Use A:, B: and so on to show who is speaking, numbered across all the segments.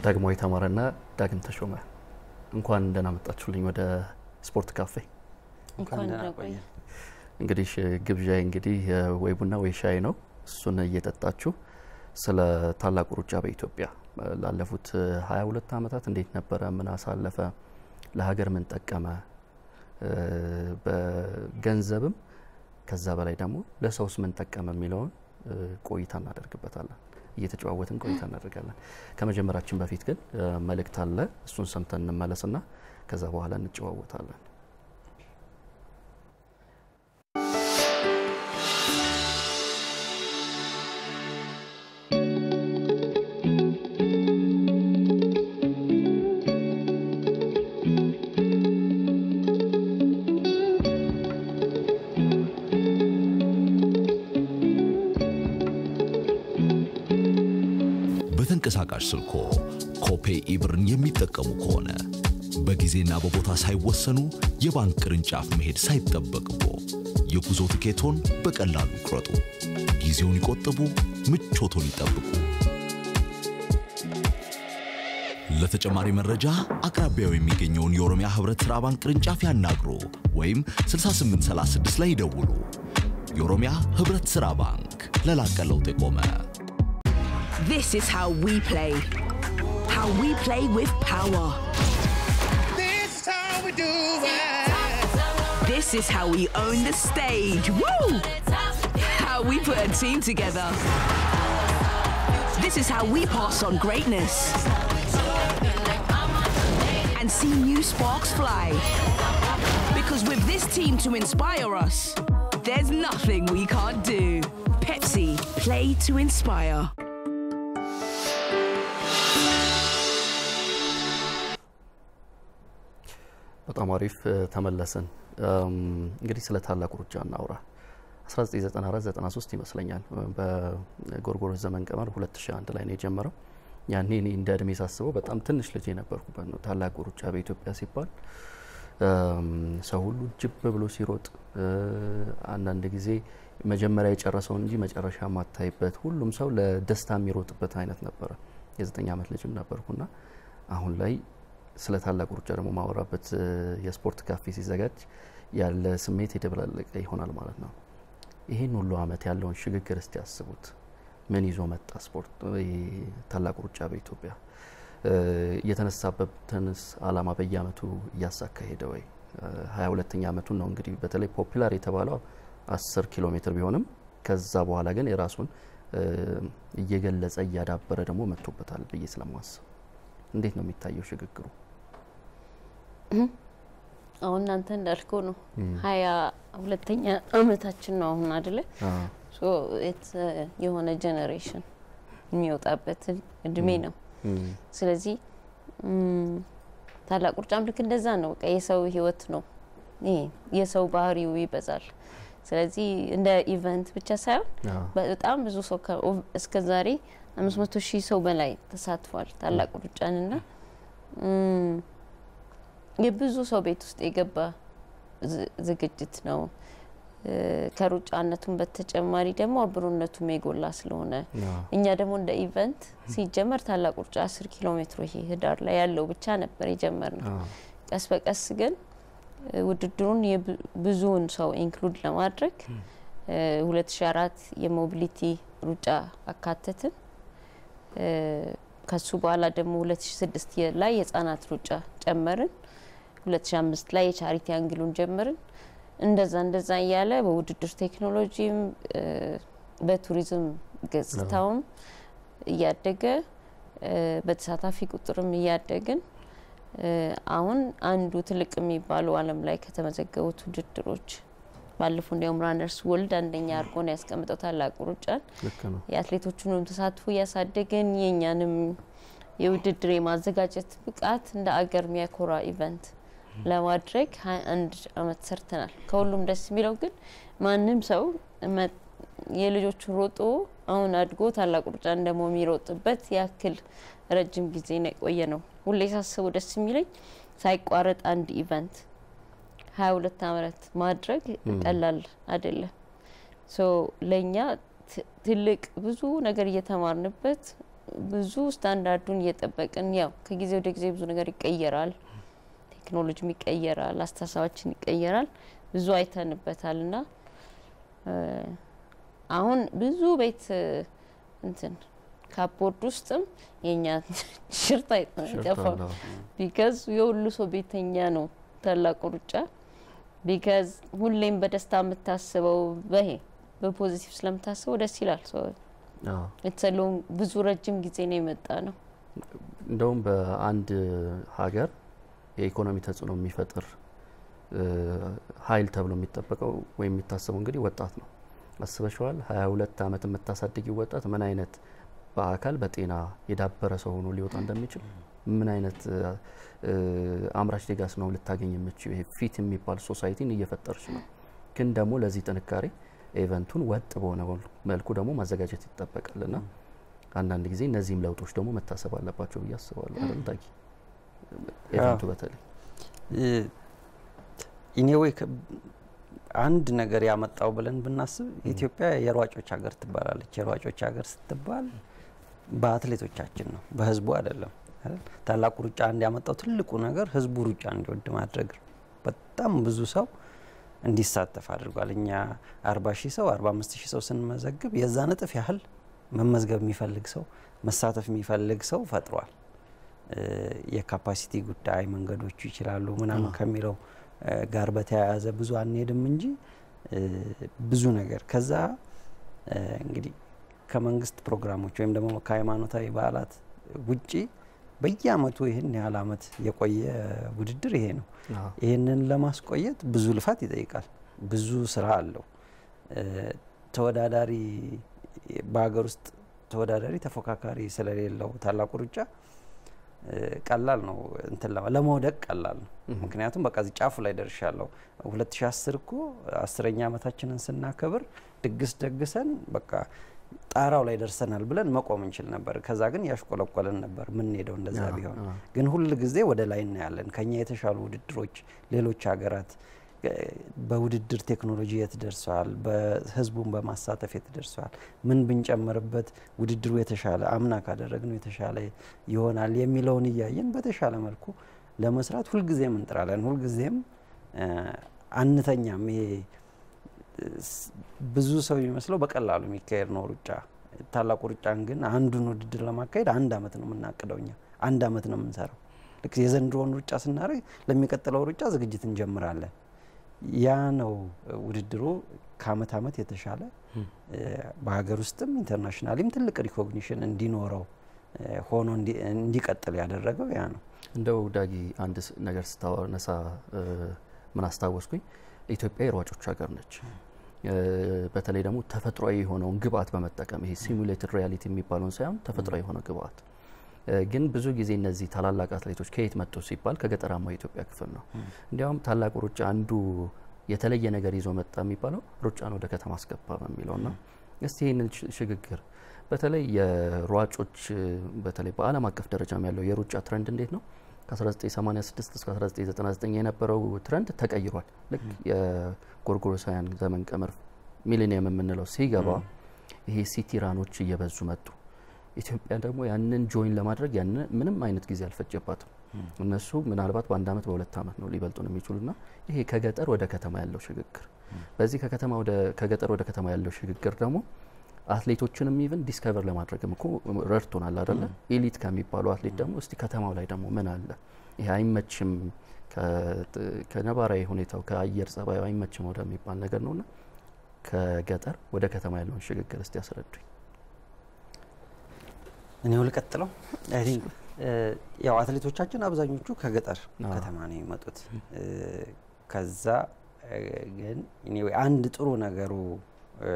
A: ዳግማዊ ተማረና ዳግም ተሾመ እንኳን ደህና መጣችሁልኝ ወደ ስፖርት ካፌ።
B: እንኳን ደህና ቆየ።
A: እንግዲህ ግብዣዬ እንግዲህ ወይ ቡና ወይ ሻይ ነው። እሱን እየጠጣችሁ ስለ ታላቁ ሩጫ በኢትዮጵያ ላለፉት 22 ዓመታት እንዴት ነበረ? ምን አሳለፈ? ለሀገር ምን ጠቀመ? በገንዘብም ከዛ በላይ ደግሞ ለሰውስ ምን ጠቀመ የሚለውን ቆይታ እናደርግበታለን። እየተጨዋወትን ቆይታ እናደርጋለን። ከመጀመራችን በፊት ግን መልእክት አለ። እሱን ሰምተን እንመለስና ከዛ በኋላ እንጨዋወታለን።
C: በተንቀሳቃሽ ስልኮ ኮፔ ኢብርን የሚጠቀሙ ከሆነ በጊዜና በቦታ ሳይወሰኑ የባንክ ቅርንጫፍ መሄድ ሳይጠበቅቦ የጉዞ ትኬቶን በቀላሉ ይቁረጡ። ጊዜውን ይቆጥቡ፣ ምቾቶን ይጠብቁ። ለተጨማሪ መረጃ አቅራቢያው የሚገኘውን የኦሮሚያ ህብረት ሥራ ባንክ ቅርንጫፍ ያናግሩ ወይም 6836 ላይ ይደውሉ። የኦሮሚያ ህብረት ሥራ ባንክ ለላቀ ለውጥ የቆመ
D: This is how we play. How we play with power.
E: This is how we do it.
D: This is how we own the stage. Woo! How we put a team together. This is how we pass on greatness. And see new sparks fly. Because with this team to inspire us, there's nothing we can't do. Pepsi, play to inspire.
A: በጣም አሪፍ ተመለስን። እንግዲህ ስለ ታላቁ ሩጫ እናውራ። 1994-93 ይመስለኛል በጎርጎሮስ ዘመን ቀመር 2001 ላይ ነው የጀመረው። ያኔ እኔ እንደ እድሜ ሳስበው በጣም ትንሽ ልጅ የነበርኩበት ነው። ታላቁ ሩጫ በኢትዮጵያ ሲባል ሰው ሁሉ ጅብ ብሎ ሲሮጥ፣ አንዳንድ ጊዜ መጀመሪያ የጨረሰውን እንጂ መጨረሻ ማታይበት፣ ሁሉም ሰው ለደስታ የሚሮጥበት አይነት ነበረ። የዘጠኝ ዓመት ልጅም ነበርኩና አሁን ላይ ስለ ታላቁ ሩጫ ደግሞ ማወራበት የስፖርት ካፌ ሲዘጋጅ ያለ ስሜት የተበላለቀ ይሆናል ማለት ነው። ይህን ሁሉ አመት ያለውን ሽግግር እስቲ ያስቡት። ምን ይዞ መጣ ስፖርት ታላቁ ሩጫ በኢትዮጵያ የተነሳበትንስ አላማ በየአመቱ እያሳካ ሄደ ወይ? ሀያ ሁለተኛ አመቱን ነው እንግዲህ በተለይ ፖፑላር የተባለው አስር ኪሎ ሜትር ቢሆንም ከዛ በኋላ ግን የራሱን እየገለጸ እያዳበረ ደግሞ መጥቶበታል ብዬ ስለማስብ እንዴት ነው የሚታየው ሽግግሩ?
B: አሁን እናንተ እንዳልከው ነው ሀያ ሁለተኛ አመታችን ነው አሁን አደለ? የሆነ ጀኔሬሽን የሚወጣበት እድሜ ነው። ስለዚህ ታላቁ ሩጫም ልክ እንደዛ ነው። በቃ የሰው ህይወት ነው። ይሄ የሰው ባህሪው ይበዛል። ስለዚህ እንደ ኢቨንት ብቻ ሳይሆን በጣም ብዙ ሰው እስከ ዛሬ አምስት መቶ ሺህ ሰው በላይ ተሳትፏል ታላቁ ሩጫንና የብዙ ሰው ቤት ውስጥ የገባ ዝግጅት ነው። ከሩጫነቱም በተጨማሪ ደግሞ አብሮነቱም የጎላ ስለሆነ እኛ ደግሞ እንደ ኢቨንት ሲጀመር ታላቁ ሩጫ አስር ኪሎ ሜትሮ ይሄ ህዳር ላይ ያለው ብቻ ነበር የጀመር ነው። ቀስ በቀስ ግን ውድድሩን ብዙውን ሰው ኢንክሉድ ለማድረግ 2004 የሞቢሊቲ ሩጫ አካተትን። ከሱ በኋላ ደግሞ 2006 ላይ የህጻናት ሩጫ ጨመርን። 2005 ላይ የቻሪቲ አንግሉን ጀመርን። እንደዛ እንደዛ እያለ በውድድር ቴክኖሎጂም በቱሪዝም ገጽታውም እያደገ በተሳታፊ ቁጥርም እያደግን አሁን አንዱ ትልቅ የሚባሉ ዓለም ላይ ከተመዘገቡት ውድድሮች ባለፈው እንዲያውም ራነርስ ወልድ አንደኛ አድርጎ ነው ያስቀምጠው ታላቁ ሩጫን። የአትሌቶቹንም ተሳትፎ እያሳደግን የእኛንም የውድድር የማዘጋጀት ብቃት እንደ አገር የሚያኮራ ኢቨንት ለማድረግ ሀያ አንድ አመት ሰርተናል። ከሁሉም ደስ የሚለው ግን ማንም ሰው የልጆቹን ሮጦ አሁን አድጎ ታላቁ ሩጫን ደግሞ የሚሮጥበት ያክል ረጅም ጊዜ ነው የቆየ ነው። ሁሌ ሳስበው ደስ የሚለኝ ሳይቋረጥ አንድ ኢቨንት ሀያ ሁለት አመት ማድረግ ቀላል አይደለም። ሶ ለእኛ ትልቅ ብዙ ነገር እየተማርንበት ብዙ ስታንዳርዱን እየጠበቅን ያው ከጊዜ ወደ ጊዜ ብዙ ነገር ይቀየራል፣ ቴክኖሎጂም ይቀየራል፣ አስተሳሰባችን ይቀየራል። ብዙ አይተንበታል እና እ፣ አሁን ብዙ ቤት እ፣ እንትን ካፖርድ ውስጥም የኛ ሽርት አይጠፋም።
A: ሽርታለሁ።
B: ቢካዝ የሁሉ ሰው ቤተኛ ነው ታላቁ ሩጫ። ቢካዝ ሁሌም በደስታ የምታስበው በይሄ በፖዚቲቭ ስለምታስበው ደስ ይላል። ሰው
A: አዎ።
B: የተሰለውን ብዙ ረጅም ጊዜ ነው የመጣ ነው።
A: እንደውም በአንድ ሀገር የኢኮኖሚ ተጽዕኖ የሚፈጥር እ፣ ኃይል ተብሎ የሚጠበቀው ወይም የሚታሰበው እንግዲህ ወጣት ነው። አስበሽዋል? ሀያ ሁለት አመት የምታሳድጊው ወጣት ምን አይነት በአካል በጤና የዳበረ ሰው ሆኖ ሊወጣ እንደሚችል ምን አይነት እ፣ እ፣ አምራች ሌጋስ ነው ልታገኝ የምችው? ይሄ ፊት የሚባል ሶሳይቲን እየፈጠርች ነው። ግን ደግሞ ለዚህ ጥንካሬ ኤቨንቱን ወጥ በሆነ መልኩ ደግሞ ማዘጋጀት ይጠበቃል እና አንዳንድ ጊዜ እነዚህም ለውጦች ደግሞ መታሰብ አለባቸው ብዬ አስባለሁ። አይደል ታኪ? ኤቨንቱ በተለይ
F: ኢኔዌይ አንድ ነገር ያመጣው ብለን ብናስብ ኢትዮጵያ የሯጮች ሀገር ትባላለች። የሯጮች ሀገር ስትባል በአትሌቶቻችን ነው፣ በህዝቡ አይደለም። አይደል? ታላቁ ሩጫ አንድ ያመጣው ትልቁ ነገር ህዝቡ ሩጫ እንዲወድ ማድረግ ነው። በጣም ብዙ ሰው እንዲሳተፍ አድርጓል። እኛ አርባ ሺህ ሰው አርባ አምስት ሺህ ሰው ስንመዘግብ የዛን እጥፍ ያህል መመዝገብ የሚፈልግ ሰው መሳተፍ የሚፈልግ ሰው ፈጥሯል። እ፣ የካፓሲቲ ጉዳይ መንገዶቹ ይችላሉ ምናምን ከሚለው እ፣ ጋር በተያያዘ ብዙ አንሄድም እንጂ እ፣ ብዙ ነገር ከዛ እ፣ እንግዲህ ከመንግስት ፕሮግራሞች ወይም ደግሞ ከሃይማኖታዊ በዓላት ውጪ በየአመቱ ይህን ያህል አመት የቆየ ውድድር ይሄ ነው።
A: አዎ።
F: ይህንን ለማስቆየት ብዙ ልፋት ይጠይቃል። ብዙ ስራ አለው። እ፣ ተወዳዳሪ በሀገር ውስጥ ተወዳዳሪ ተፎካካሪ ስለሌለው ታላቁ ሩጫ እ፣ ቀላል ነው እንትን ለማ- ለመውደቅ ቀላል ነው። ምክንያቱም በቃ እዚህ ጫፉ ላይ ደርሻለሁ። 2010 እኮ አስረኛ ዓመታችንን ስናከብር ድግስ ደግሰን በቃ ጣራው ላይ ደርሰናል ብለን መቆም እንችል ነበር። ከዛ ግን ያሽቆለቆለን ነበር ምንሄደው እንደዛ
A: አዎ፣
F: ቢሆን
A: አዎ።
F: ግን ሁል ጊዜ ወደ ላይ እናያለን። ከኛ የተሻሉ ውድድሮች ሌሎች ሀገራት እ፣ በውድድር ቴክኖሎጂ የት ደርሰዋል፣ በህዝቡን በማሳተፍ የት ደርሰዋል፣ ምን ብንጨምርበት ውድድሩ የተሻለ አምና ካደረግነው የተሻለ ይሆናል የሚለውን እያየን በተሻለ መልኩ ለመስራት ሁልጊዜም እንጥራለን። ሁልጊዜም እ፣ አንተኛም። ይሄ ስ- ብዙ ሰው የሚመስለው በቀላሉ የሚካሄድ ነው ሩጫ። ታላቁ ሩጫን ግን አንዱን ውድድር ለማካሄድ አንድ አመት ነው የምናቅደው እኛ አንድ አመት ነው የምንሰራው። ልክ የዘንድሮውን ሩጫ ስናደርግ ለሚቀጥለው ሩጫ ዝግጅት እንጀምራለን። ያ ነው እ፣ ውድድሩ ከአመት አመት የተሻለ እ፣ በሀገር ውስጥም ኢንተርናሽናሊም ትልቅ ሪኮግኒሽን እንዲኖረው እ፣ ሆኖ እንዲ- እንዲቀጥል ያደረገው ያ ነው።
A: እንደው ዳጊ አንድ ስ- ነገር ስታነሳ እ፣ ምን አስታወስኩኝ፣ ኢትዮጵያ የሯጮች ሀገር ነች። እ፣ በተለይ ደግሞ ተፈጥሯዊ የሆነውን ግብአት በመጠቀም ይሄ ሲሙሌትድ ሪያሊቲ የሚባለውን ሳይሆን ተፈጥሯዊ የሆነ ግብአት እ፣ ግን ብዙ ጊዜ እነዚህ ታላላቅ አትሌቶች ከየት መጡ ሲባል ከገጠራማው የኢትዮጵያ ክፍል ነው። እንዲያውም ታላቁ ሩጫ አንዱ የተለየ ነገር ይዞ መጣ የሚባለው ሩጫን ወደ ከተማ አስገባ በሚለው ና እስቲ ይህንን ሽ- ሽግግር በተለይ የሯጮች እ፣ በተለይ በዓለም አቀፍ ደረጃም ያለው የሩጫ ትረንድ እንዴት ነው? ከ1986 እስከ 1999 የነበረው ትረንድ ተቀይሯል። ልክ የጎርጎሮሳውያን ዘመን ቀመር ሚሊኒየም የምንለው ሲገባ ይሄ ሲቲ ራኖች እየበዙ መጡ። ኢትዮጵያ ደግሞ ያንን ጆይን ለማድረግ ያን ምንም አይነት ጊዜ አልፈጀባትም። እነሱ ምናልባት በአንድ አመት በሁለት አመት ነው ሊበልጡን የሚችሉና ይሄ ከገጠር ወደ ከተማ ያለው ሽግግር በዚህ ከከተማ ወደ ከገጠር ወደ ከተማ ያለው ሽግግር ደግሞ አትሌቶችንም ኢቭን ዲስከቨር ለማድረግም እኮ ረድቶናል አይደለ? ኤሊት ከሚባሉ አትሌት ደግሞ እስቲ ከተማው ላይ ደግሞ ምን አለ ይሄ አይመችም ከ- ከነባራዊ ሁኔታው ከአየር ጸባዩ አይመችም ወደሚባል ነገር ነውና ከገጠር ወደ ከተማ ያለውን ሽግግር እስቲ ያስረዱኝ።
F: እኔው ልቀጥለው። አይ ቲንክ ያው አትሌቶቻችን አብዛኞቹ ከገጠር
A: አዎ።
F: ከተማ ነው የመጡት። እ፣ ከዛ እ፣ ግን anyway አንድ ጥሩ ነገሩ እ፣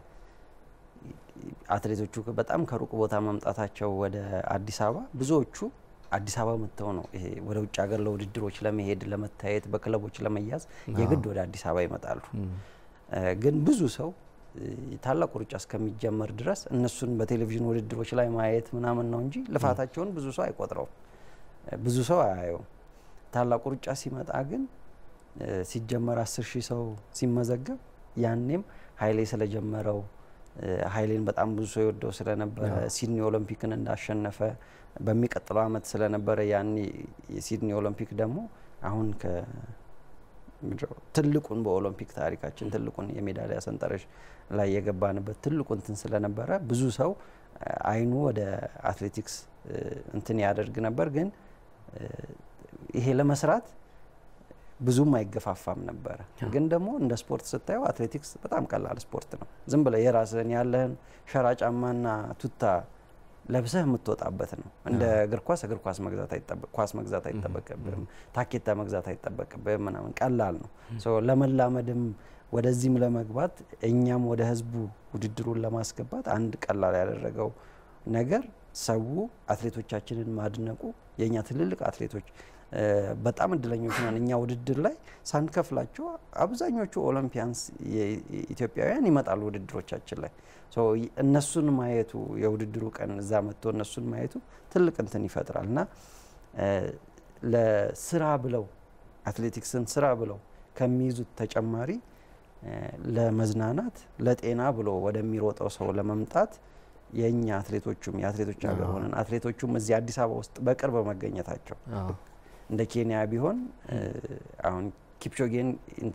F: አትሌቶቹ በጣም ከሩቅ ቦታ መምጣታቸው ወደ አዲስ አበባ ብዙዎቹ አዲስ አበባ መጥተው ነው ይሄ ወደ ውጭ ሀገር ለውድድሮች ለመሄድ ለመታየት በክለቦች ለመያዝ የግድ ወደ አዲስ አበባ ይመጣሉ። እ፣ ግን ብዙ ሰው እ፣ ታላቁ ሩጫ እስከሚጀመር ድረስ እነሱን በቴሌቪዥን ውድድሮች ላይ ማየት ምናምን ነው እንጂ ልፋታቸውን ብዙ ሰው አይቆጥረውም፣ እ፣ ብዙ ሰው አያየውም። ታላቁ ሩጫ ሲመጣ ግን እ፣ ሲጀመር አስር ሺህ ሰው ሲመዘገብ ያኔም ኃይሌ ስለጀመረው ኃይሌን በጣም ብዙ ሰው የወደው ስለነበረ ሲድኒ ኦሎምፒክን እንዳሸነፈ በሚቀጥለው አመት ስለነበረ ያኔ የሲድኒ ኦሎምፒክ ደግሞ አሁን ከ ትልቁን በኦሎምፒክ ታሪካችን ትልቁን የሜዳሊያ ሰንጠረዥ ላይ የገባንበት ትልቁ እንትን ስለነበረ ብዙ ሰው አይኑ ወደ አትሌቲክስ እንትን ያደርግ ነበር። ግን ይሄ ለመስራት ብዙም አይገፋፋም ነበረ። ግን ደግሞ እንደ ስፖርት ስታየው አትሌቲክስ በጣም ቀላል ስፖርት ነው። ዝም ብለህ የራስህን ያለህን ሸራ ጫማና ቱታ ለብሰህ የምትወጣበት ነው። እንደ እግር ኳስ እግር ኳስ መግዛት ኳስ መግዛት አይጠበቅብህም። ታኬታ መግዛት አይጠበቅብህም። ምናምን ቀላል ነው። ለመላመድም ወደዚህም ለመግባት እኛም ወደ ህዝቡ ውድድሩን ለማስገባት አንድ ቀላል ያደረገው ነገር ሰው አትሌቶቻችንን ማድነቁ የእኛ ትልልቅ አትሌቶች በጣም እድለኞች ነን። እኛ ውድድር ላይ ሳንከፍላቸው አብዛኞቹ ኦሎምፒያንስ ኢትዮጵያውያን ይመጣሉ ውድድሮቻችን ላይ እነሱን ማየቱ የውድድሩ ቀን እዛ መጥቶ እነሱን ማየቱ ትልቅ እንትን ይፈጥራል እና ለስራ ብለው አትሌቲክስን ስራ ብለው ከሚይዙት ተጨማሪ ለመዝናናት ለጤና ብሎ ወደሚሮጠው ሰው ለመምጣት የእኛ አትሌቶቹም የአትሌቶች ሀገር ሆነን አትሌቶቹም እዚህ አዲስ አበባ ውስጥ በቅርብ መገኘታቸው እንደ ኬንያ ቢሆን አሁን ኪፕቾጌን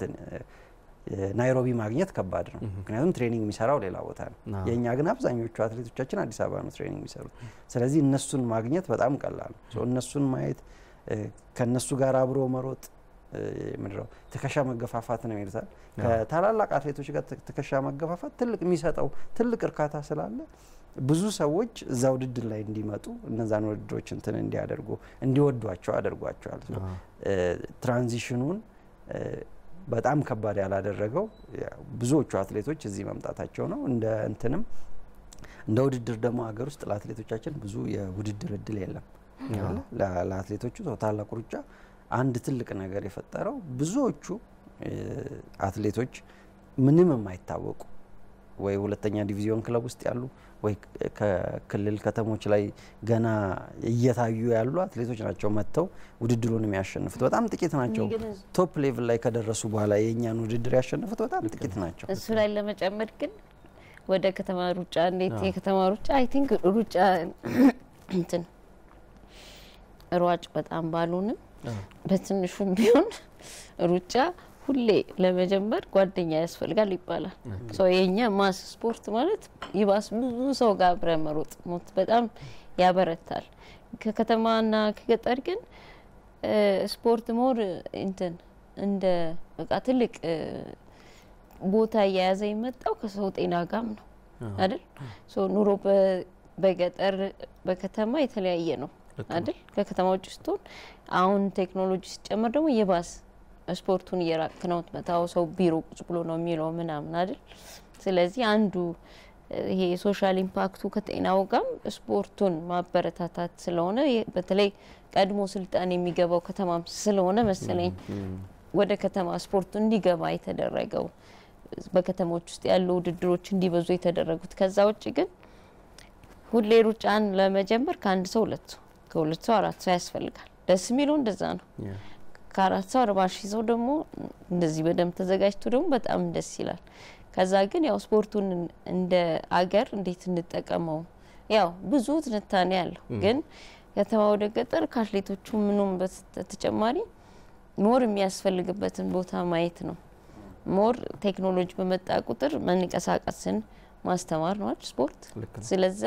F: ናይሮቢ ማግኘት ከባድ ነው። ምክንያቱም ትሬኒንግ የሚሰራው ሌላ ቦታ ነው። የእኛ ግን አብዛኞቹ አትሌቶቻችን አዲስ አበባ ነው ትሬኒንግ የሚሰሩት። ስለዚህ እነሱን ማግኘት በጣም ቀላል ነው። እነሱን ማየት ከእነሱ ጋር አብሮ መሮጥ ምድረው ትከሻ መገፋፋት ነው ይሉታል። ከታላላቅ አትሌቶች ጋር ትከሻ መገፋፋት ትልቅ የሚሰጠው ትልቅ እርካታ ስላለ ብዙ ሰዎች እዛ ውድድር ላይ እንዲመጡ እነዛን ውድድሮች እንትን እንዲያደርጉ እንዲወዷቸው አድርጓቸዋል። ትራንዚሽኑን በጣም ከባድ ያላደረገው ብዙዎቹ አትሌቶች እዚህ መምጣታቸው ነው። እንደ እንትንም እንደ ውድድር ደግሞ ሀገር ውስጥ ለአትሌቶቻችን ብዙ የውድድር እድል የለም። ለአትሌቶቹ ታላቁ ሩጫ አንድ ትልቅ ነገር የፈጠረው ብዙዎቹ አትሌቶች ምንም የማይታወቁ ወይ ሁለተኛ ዲቪዚዮን ክለብ ውስጥ ያሉ ወይ ከክልል ከተሞች ላይ ገና እየታዩ ያሉ አትሌቶች ናቸው መጥተው ውድድሩን የሚያሸንፉት። በጣም ጥቂት ናቸው። ቶፕ ሌቭል ላይ ከደረሱ በኋላ የእኛን ውድድር ያሸንፉት በጣም ጥቂት ናቸው።
B: እሱ ላይ ለመጨመር ግን ወደ ከተማ ሩጫ እንዴት የከተማ ሩጫ አይ ቲንክ ሩጫ እንትን ሯጭ በጣም ባልሆንም በትንሹም ቢሆን ሩጫ ሁሌ ለመጀመር ጓደኛ ያስፈልጋል ይባላል። የኛ ማስ ስፖርት ማለት ይባስ ብዙ ሰው ጋር አብረ መሮጥ ሞት በጣም ያበረታል። ከከተማና ከገጠር ግን ስፖርት ሞር እንትን እንደ በቃ ትልቅ ቦታ እየያዘ የመጣው ከሰው ጤና ጋም ነው አይደል? ኑሮ በገጠር በከተማ የተለያየ ነው አይደል? ከከተማ ውጭ ስትሆን አሁን ቴክኖሎጂ ሲጨመር ደግሞ የባስ ስፖርቱን እየራቅ ነው መታው ሰው ቢሮ ቁጭ ብሎ ነው የሚለው ምናምን አይደል። ስለዚህ አንዱ ይሄ የሶሻል ኢምፓክቱ ከጤናው ጋም ስፖርቱን ማበረታታት ስለሆነ በተለይ ቀድሞ ስልጣን የሚገባው ከተማም ስለሆነ መሰለኝ ወደ ከተማ ስፖርቱ እንዲገባ የተደረገው በከተሞች ውስጥ ያሉ ውድድሮች እንዲበዙ የተደረጉት። ከዛ ውጭ ግን ሁሌ ሩጫን ለመጀመር ከአንድ ሰው ሁለት ሰው ከሁለት ሰው አራት ሰው ያስፈልጋል። ደስ የሚለው እንደዛ ነው። ከአራት ሰው አርባ ሺህ ሰው ደግሞ እንደዚህ በደንብ ተዘጋጅቶ ደግሞ በጣም ደስ ይላል። ከዛ ግን ያው ስፖርቱን እንደ አገር እንዴት እንጠቀመው ያው ብዙ ትንታኔ ያለው ግን ከተማ ወደ ገጠር ከአትሌቶቹ ምኑም በተጨማሪ ሞር የሚያስፈልግበትን ቦታ ማየት ነው። ሞር ቴክኖሎጂ በመጣ ቁጥር መንቀሳቀስን ማስተማር ነው ስፖርት። ስለዛ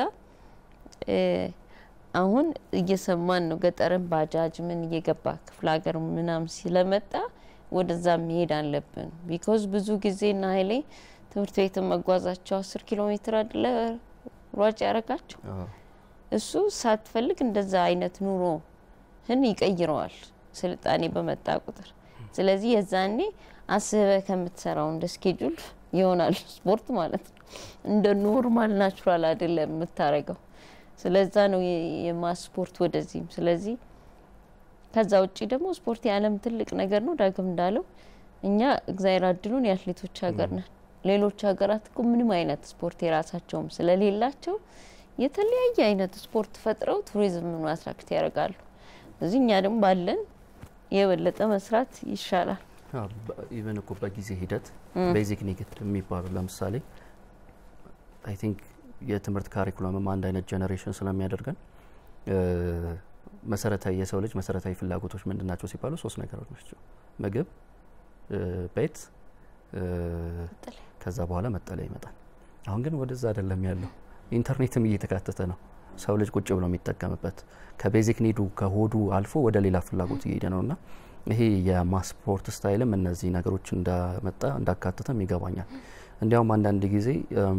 B: አሁን እየሰማን ነው። ገጠርን ባጃጅ ምን እየገባ ክፍለ ሀገር ምናም ስለመጣ ወደዛ መሄድ አለብን። ቢኮዝ ብዙ ጊዜ ና ሀይሌ ትምህርት ቤትን መጓዛቸው አስር ኪሎ ሜትር አደለ ሯጭ ያረጋቸው እሱ ሳትፈልግ እንደዛ አይነት ኑሮህን ይቀይረዋል ስልጣኔ በመጣ ቁጥር። ስለዚህ የዛኔ አስበ ከምትሰራው እንደ ስኬጁል ይሆናል ስፖርት ማለት ነው። እንደ ኖርማል ናቹራል አይደለም የምታረገው። ስለዛ ነው የማስ ስፖርት ወደዚህም። ስለዚህ ከዛ ውጭ ደግሞ ስፖርት የዓለም ትልቅ ነገር ነው። ዳግም እንዳለው እኛ እግዚአብሔር አድሉን የአትሌቶች ሀገር ነን። ሌሎች ሀገራት እኮ ምንም አይነት ስፖርት የራሳቸውም ስለሌላቸው የተለያየ አይነት ስፖርት ፈጥረው ቱሪዝምን አትራክት ያደርጋሉ። እዚህ እኛ ደግሞ ባለን የበለጠ መስራት ይሻላል።
A: ኢቨን እኮ በጊዜ ሂደት ቤዚክ ኒድ የሚባሉ ለምሳሌ አይ ቲንክ የትምህርት ካሪኩለምም አንድ አይነት ጀኔሬሽን ስለሚያደርገን እ፣ መሰረታዊ የሰው ልጅ መሰረታዊ ፍላጎቶች ምንድን ናቸው ሲባሉ ሶስት ነገሮች ናቸው። ምግብ፣ እ፣ ቤት፣ እ፣
B: መጠለያ።
A: ከዛ በኋላ መጠለያ ይመጣል። አሁን ግን ወደዛ አይደለም ያለው። ኢንተርኔትም እየተካተተ ነው። ሰው ልጅ ቁጭ ብሎ የሚጠቀምበት ከቤዚክ ኒዱ ከሆዱ አልፎ ወደ ሌላ ፍላጎት እየሄደ ነው እና ይሄ የማስፖርት ስታይልም እነዚህ ነገሮች እንዳመጣ እንዳካተተም ይገባኛል። እንዲያውም አንዳንድ ጊዜ እም፣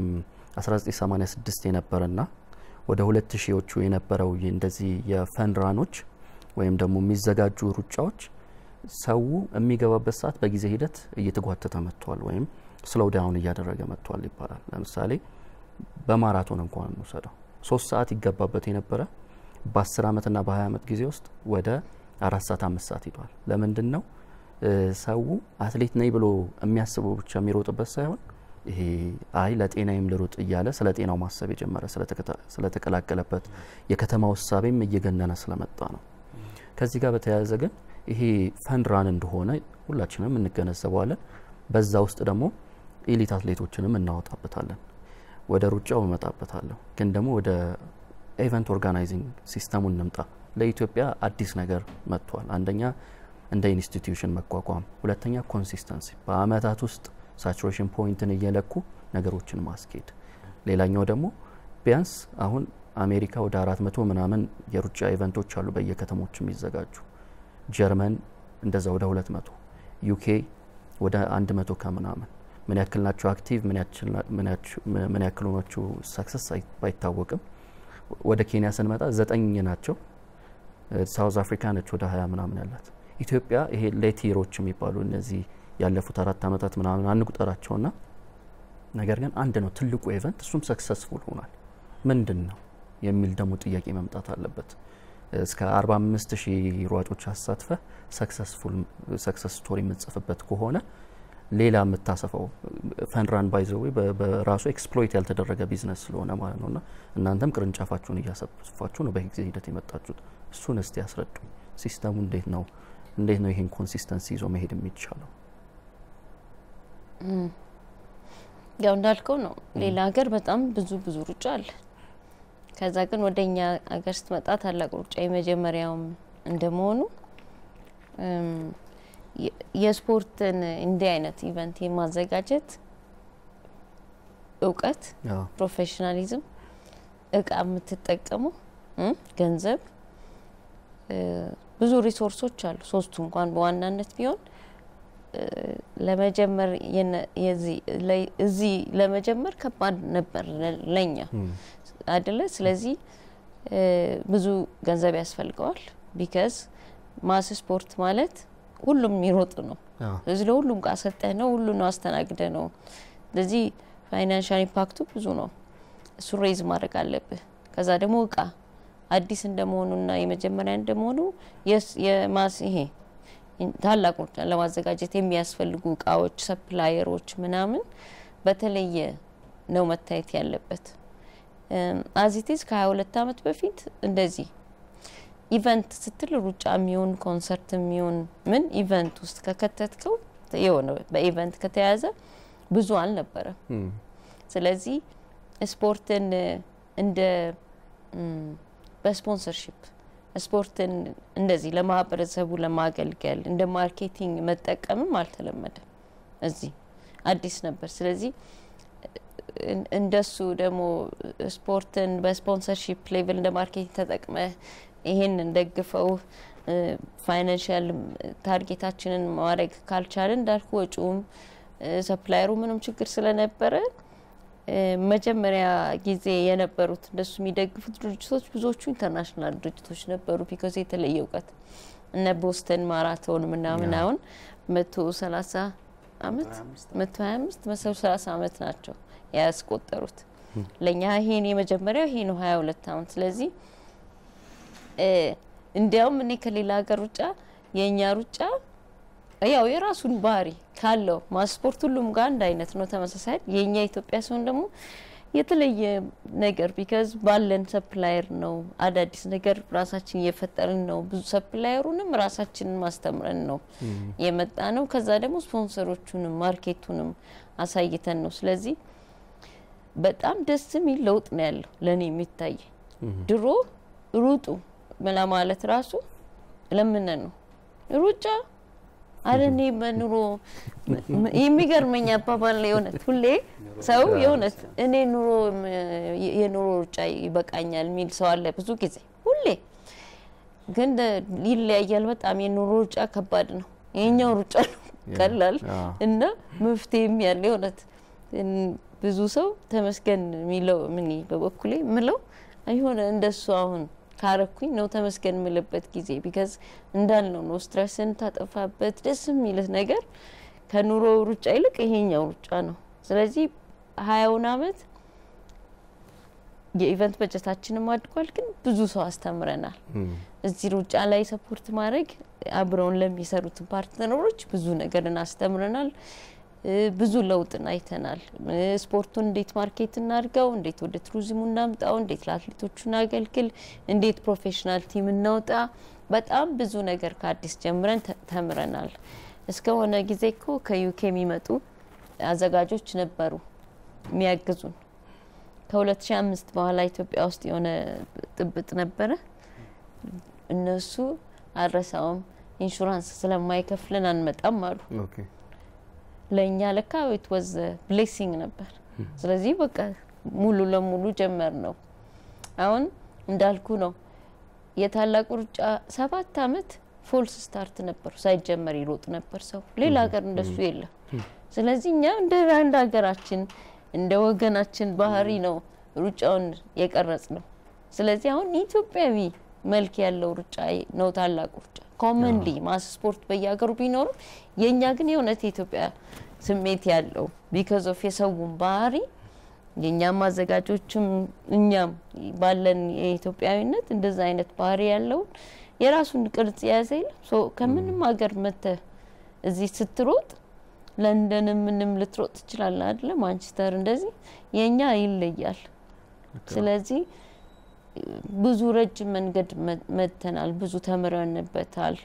A: 1986 የነበረና ወደ 2000ዎቹ የነበረው ይ- እንደዚህ የፈንራኖች ወይም ደግሞ የሚዘጋጁ ሩጫዎች ሰው የሚገባበት ሰዓት በጊዜ ሂደት እየተጓተተ መጥቷል ወይም ስሎው ዳውን እያደረገ መጥቷል ይባላል። ለምሳሌ በማራቶን እንኳን እንውሰደው ሶስት ሰዓት ይገባበት የነበረ በ10 ዓመትና በ20 ዓመት ጊዜ ውስጥ ወደ አራት ሰዓት አምስት ሰዓት ሂዷል። ለምንድን ነው እ፣ ሰው አትሌት ነኝ ብሎ የሚያስበው ብቻ የሚሮጥበት ሳይሆን ይሄ አይ ለጤናዬም ልሩጥ እያለ ስለ ጤናው ማሰብ የጀመረ ስለተከታ- ስለተቀላቀለበት የከተማ ውሳቤም እየገነነ ስለመጣ ነው። ከዚህ ጋር በተያያዘ ግን ይሄ ፈንድራን እንደሆነ ሁላችንም እንገነዘበዋለን። በዛ ውስጥ ደግሞ ኤሊት አትሌቶችንም እናወጣበታለን። ወደ ሩጫው እመጣበታለሁ፣ ግን ደግሞ ወደ ኤቨንት ኦርጋናይዚንግ ሲስተሙ እንምጣ። ለኢትዮጵያ አዲስ ነገር መጥቷል። አንደኛ እንደ ኢንስቲትዩሽን መቋቋም፣ ሁለተኛ ኮንሲስተንሲ፣ በአመታት ውስጥ ሳቹሬሽን ፖይንትን እየለኩ ነገሮችን ማስኬድ። ሌላኛው ደግሞ ቢያንስ አሁን አሜሪካ ወደ አራት መቶ ምናምን የሩጫ ኢቨንቶች አሉ በየከተሞች የሚዘጋጁ ጀርመን እንደዛ ወደ ሁለት መቶ ዩኬ ወደ አንድ መቶ ከምናምን ምን ያክል ናቸው አክቲቭ ምን ያክሉ ናቸው ሰክሰስ ባይታወቅም ወደ ኬንያ ስንመጣ ዘጠኝ ናቸው ሳውዝ አፍሪካ ነች ወደ ሀያ ምናምን ያላት ኢትዮጵያ ይሄ ሌቲሮች የሚባሉ እነዚህ ያለፉት አራት አመታት ምናምን አንቁጠራቸውና ነገር ግን አንድ ነው ትልቁ ኢቨንት እሱም ሰክሰስፉል ሆኗል ምንድን ነው የሚል ደግሞ ጥያቄ መምጣት አለበት እስከ 45 ሺህ ሯጮች አሳትፈ ሰክሰስፉል ሰክሰስ ስቶሪ የምትጽፍበት ከሆነ ሌላ የምታሰፋው ፈንራን ባይዘዌ በራሱ ኤክስፕሎይት ያልተደረገ ቢዝነስ ስለሆነ ማለት ነው እና እናንተም ቅርንጫፋችሁን እያሰፋችሁ ነው በጊዜ ሂደት የመጣችሁት እሱን እስቲ ያስረዱ ሲስተሙ እንዴት ነው እንዴት ነው ይሄን ኮንሲስተንሲ ይዞ መሄድ የሚቻለው
B: ያው እንዳልከው ነው ሌላ ሀገር በጣም ብዙ ብዙ ሩጫ አለ ከዛ ግን ወደ እኛ ሀገር ስትመጣ ታላቅ ሩጫ የመጀመሪያውም እንደመሆኑ የስፖርትን እንዲህ አይነት ኢቨንት የማዘጋጀት እውቀት፣ ፕሮፌሽናሊዝም፣ እቃ የምትጠቀሙ ገንዘብ፣ ብዙ ሪሶርሶች አሉ። ሶስቱ እንኳን በዋናነት ቢሆን ለመጀመር እዚህ ለመጀመር ከባድ ነበር ለኛ አይደለ? ስለዚህ ብዙ ገንዘብ ያስፈልገዋል። ቢካዝ ማስ ስፖርት ማለት ሁሉም የሚሮጥ ነው። ስለዚህ ለሁሉም እቃ ሰጠህ ነው፣ ሁሉ ነው አስተናግደ ነው። ስለዚህ ፋይናንሻል ኢምፓክቱ ብዙ ነው። እሱ ሬዝ ማድረግ አለብህ። ከዛ ደግሞ እቃ አዲስ እንደመሆኑና የመጀመሪያ እንደመሆኑ የማስ ይሄ ታላቅ ሩጫን ለማዘጋጀት የሚያስፈልጉ እቃዎች፣ ሰፕላየሮች ምናምን በተለየ ነው መታየት ያለበት። አዚቲዝ ከ22 ዓመት በፊት እንደዚህ ኢቨንት ስትል ሩጫ የሚሆን ኮንሰርት የሚሆን ምን ኢቨንት ውስጥ ከከተትከው የሆነ በኢቨንት ከተያዘ ብዙ አልነበረም። ስለዚህ ስፖርትን እንደ በስፖንሰርሺፕ ስፖርትን እንደዚህ ለማህበረሰቡ ለማገልገል እንደ ማርኬቲንግ መጠቀምም አልተለመደም። እዚህ አዲስ ነበር። ስለዚህ እንደሱ ደግሞ ስፖርትን በስፖንሰርሺፕ ሌቭል እንደ ማርኬቲንግ ተጠቅመ ይሄንን ደግፈው ፋይናንሽል ታርጌታችንን ማድረግ ካልቻለን እንዳልኩ ወጪውም ሰፕላየሩ ምንም ችግር ስለነበረ መጀመሪያ ጊዜ የነበሩት እንደሱ የሚደግፉት ድርጅቶች ብዙዎቹ ኢንተርናሽናል ድርጅቶች ነበሩ። ቢኮዝ የተለየ እውቀት እነ ቦስተን ማራቶን ምናምን አሁን መቶ ሰላሳ አመት መቶ ሀያ አምስት መቶ ሰላሳ አመት ናቸው ያስቆጠሩት። ለእኛ ይሄን የመጀመሪያው ይሄ ነው ሀያ ሁለት አመት ስለዚህ እንዲያውም እኔ ከሌላ ሀገር ሩጫ የእኛ ሩጫ ያው የራሱን ባህሪ ካለው ማስፖርት ሁሉም ጋር አንድ አይነት ነው ተመሳሳይ። የእኛ ኢትዮጵያ ሲሆን ደግሞ የተለየ ነገር ቢካዝ ባለን ሰፕላየር ነው አዳዲስ ነገር ራሳችን እየፈጠርን ነው። ብዙ ሰፕላየሩንም ራሳችንን ማስተምረን ነው የመጣ ነው። ከዛ ደግሞ ስፖንሰሮቹንም ማርኬቱንም አሳይተን ነው። ስለዚህ በጣም ደስ የሚል ለውጥ ነው ያለው ለእኔ የሚታይ ድሮ ሩጡ ምላ ማለት ራሱ ለምን ነው ሩጫ አረ እኔ በኑሮ የሚገርመኝ አባባል ነው የእውነት ሁሌ ሰው የእውነት እኔ ኑሮ የኑሮ ሩጫ ይበቃኛል የሚል ሰው አለ ብዙ ጊዜ ሁሌ ግን ይለያያል በጣም የኑሮ ሩጫ ከባድ ነው ይሄኛው ሩጫ ነው ቀላል እና መፍትሄም ያለ የእውነት ብዙ ሰው ተመስገን የሚለው ምን በበኩሌ ምለው አይሆነ እንደሱ አሁን ካረኩኝ ነው ተመስገን የምልበት ጊዜ ቢካዝ እንዳልነው ነው ስትረስን ታጠፋበት ደስ የሚልህ ነገር ከኑሮ ሩጫ ይልቅ ይሄኛው ሩጫ ነው። ስለዚህ ሀያውን አመት የኢቨንት በጀታችንም አድጓል፣ ግን ብዙ ሰው አስተምረናል። እዚህ ሩጫ ላይ ሰፖርት ማድረግ አብረውን ለሚሰሩትን ፓርትነሮች ብዙ ነገርን አስተምረናል። ብዙ ለውጥን አይተናል። ስፖርቱን እንዴት ማርኬት እናድርገው፣ እንዴት ወደ ቱሪዝሙ እናምጣው፣ እንዴት ለአትሌቶቹ እናገልግል፣ እንዴት ፕሮፌሽናል ቲም እናውጣ። በጣም ብዙ ነገር ከአዲስ ጀምረን ተምረናል። እስከሆነ ጊዜ እኮ ከዩኬ የሚመጡ አዘጋጆች ነበሩ የሚያግዙን። ከ2005 በኋላ ኢትዮጵያ ውስጥ የሆነ ጥብጥ ነበረ። እነሱ አልረሳውም፣ ኢንሹራንስ ስለማይከፍልን አንመጣም አሉ። ለእኛ ለካ ኢት ወዝ ብሌሲንግ ነበር። ስለዚህ በቃ ሙሉ ለሙሉ ጀመር ነው። አሁን እንዳልኩ ነው የታላቁ ሩጫ ሰባት አመት ፎልስ ስታርት ነበሩ። ሳይጀመር ይሮጥ ነበር ሰው። ሌላ ሀገር እንደሱ የለም። ስለዚህ እኛ እንደ አንድ ሀገራችን እንደ ወገናችን ባህሪ ነው ሩጫውን የቀረጽ ነው። ስለዚህ አሁን ኢትዮጵያዊ መልክ ያለው ሩጫ ነው ታላቁ ሩጫ። ኮመንሊ ማስ ስፖርት በየሀገሩ ቢኖርም የእኛ ግን የእውነት የኢትዮጵያ ስሜት ያለው ቢካዝ ኦፍ የሰውን ባህሪ የእኛም አዘጋጆችም እኛም ባለን የኢትዮጵያዊነት እንደዛ አይነት ባህሪ ያለውን የራሱን ቅርጽ የያዘ የለም። ከምንም ሀገር መተ እዚህ ስትሮጥ ለንደን ምንም ልትሮጥ ትችላለህ አይደለ? ማንቸስተር እንደዚህ የእኛ ይለያል። ስለዚህ ብዙ ረጅም መንገድ መጥተናል። ብዙ ተምረንበታል።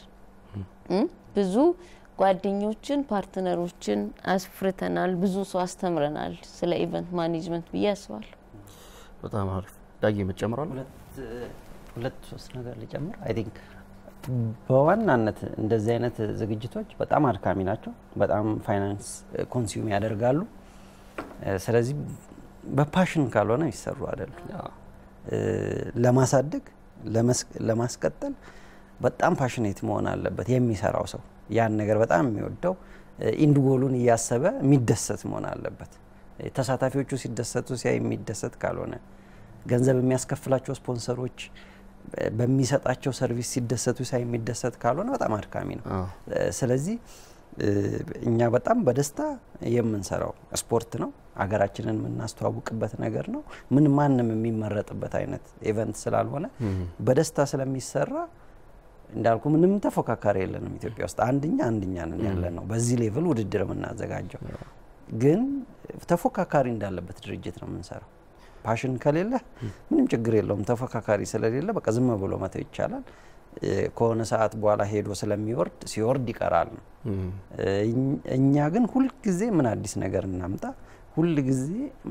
B: ብዙ ጓደኞችን፣ ፓርትነሮችን አስፍርተናል። ብዙ ሰው አስተምረናል ስለ ኢቨንት ማኔጅመንት ብዬ አስባለሁ።
A: በጣም አሪፍ ዳጊ የምትጨምራል?
F: ሁለት ሶስት ነገር ልጨምር። አይ ቲንክ በዋናነት እንደዚህ አይነት ዝግጅቶች በጣም አድካሚ ናቸው። በጣም ፋይናንስ ኮንሱም ያደርጋሉ። ስለዚህ በፓሽን ካልሆነ ይሰሩ አይደሉም። ለማሳደግ ለማስቀጠል በጣም ፓሽኔት መሆን አለበት የሚሰራው ሰው ያን ነገር በጣም የሚወደው ኢንድ ጎሉን እያሰበ የሚደሰት መሆን አለበት። ተሳታፊዎቹ ሲደሰቱ ሲያይ የሚደሰት ካልሆነ ገንዘብ የሚያስከፍላቸው ስፖንሰሮች በሚሰጣቸው ሰርቪስ ሲደሰቱ ሳይ የሚደሰት ካልሆነ በጣም አድካሚ ነው። ስለዚህ እኛ በጣም በደስታ የምንሰራው ስፖርት ነው። ሀገራችንን የምናስተዋውቅበት ነገር ነው። ምን ማንም የሚመረጥበት አይነት ኢቨንት ስላልሆነ በደስታ ስለሚሰራ እንዳልኩ ምንም ተፎካካሪ የለንም ኢትዮጵያ ውስጥ አንድኛ አንድኛ ነን ያለ ነው። በዚህ ሌቭል ውድድር የምናዘጋጀው ግን ተፎካካሪ እንዳለበት ድርጅት ነው የምንሰራው። ፓሽን ከሌለ ምንም ችግር የለውም። ተፎካካሪ ስለሌለ በቃ ዝም ብሎ መተው ይቻላል። ከሆነ ሰዓት በኋላ ሄዶ ስለሚወርድ ሲወርድ ይቀራል ነው። እኛ ግን ሁልጊዜ ምን አዲስ ነገር እናምጣ፣ ሁልጊዜ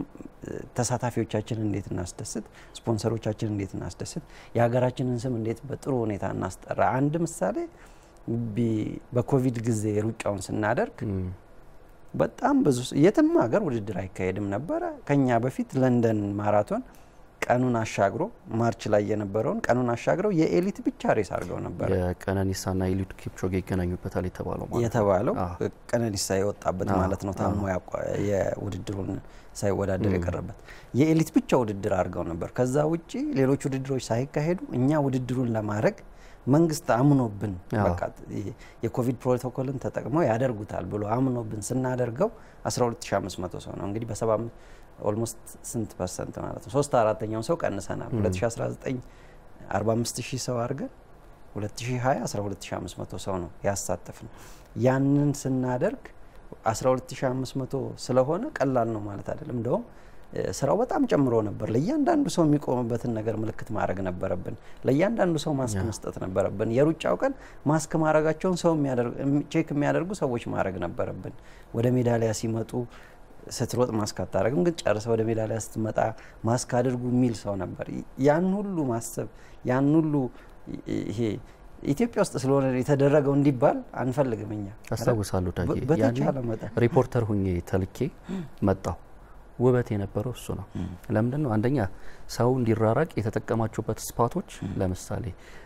F: ተሳታፊዎቻችንን እንዴት እናስደስት፣ ስፖንሰሮቻችንን እንዴት እናስደስት፣ የሀገራችንን ስም እንዴት በጥሩ ሁኔታ እናስጠራ። አንድ ምሳሌ በኮቪድ ጊዜ ሩጫውን ስናደርግ በጣም ብዙ የትም ሀገር ውድድር አይካሄድም ነበረ። ከኛ በፊት ለንደን ማራቶን ቀኑን አሻግሮ ማርች ላይ የነበረውን ቀኑን አሻግረው የኤሊት ብቻ ሬስ አድርገው ነበረ።
A: የቀነኒሳና ኤሊድ ኪፕቾጌ ይገናኙበታል የተባለው ማለት
F: የተባለው ቀነኒሳ የወጣበት ማለት ነው። ታሞ የውድድሩን ሳይወዳደር የቀረበት የኤሊት ብቻ ውድድር አድርገው ነበር። ከዛ ውጪ ሌሎች ውድድሮች ሳይካሄዱ እኛ ውድድሩን ለማድረግ መንግስት አምኖብን በቃ የኮቪድ ፕሮቶኮልን ተጠቅመው ያደርጉታል ብሎ አምኖብን ስናደርገው 12500 ሰው ነው እንግዲህ በሰባ ኦልሞስት ስንት ፐርሰንት ማለት ነው? ሶስት አራተኛውን ሰው ቀንሰናል። 2019 45 ሺህ ሰው አድርገን 2020 12500 ሰው ነው ያሳተፍ ነው። ያንን ስናደርግ 12500 ስለሆነ ቀላል ነው ማለት አይደለም። እንደውም ስራው በጣም ጨምሮ ነበር። ለእያንዳንዱ ሰው የሚቆምበትን ነገር ምልክት ማድረግ ነበረብን። ለእያንዳንዱ ሰው ማስክ መስጠት ነበረብን። የሩጫው ቀን ማስክ ማድረጋቸውን ሰው ቼክ የሚያደርጉ ሰዎች ማድረግ ነበረብን። ወደ ሜዳሊያ ሲመጡ ስትሮጥ ማስክ አታደርግም፣ ግን ጨርሰ ወደ ሜዳ ላይ ስትመጣ ማስክ አድርጉ የሚል ሰው ነበር። ያን ሁሉ ማሰብ ያን ሁሉ ይሄ ኢትዮጵያ ውስጥ ስለሆነ የተደረገው እንዲባል አንፈልግም እኛ
A: አስታውሳለሁ ዳጌ
F: በ- በተቻለ መጠን
A: ሪፖርተር ሁኜ ተልኬ መጣሁ። ውበት የነበረው እሱ ነው። ለምንድን ነው አንደኛ ሰው እንዲራራቅ የተጠቀማችሁበት ስፓቶች ለምሳሌ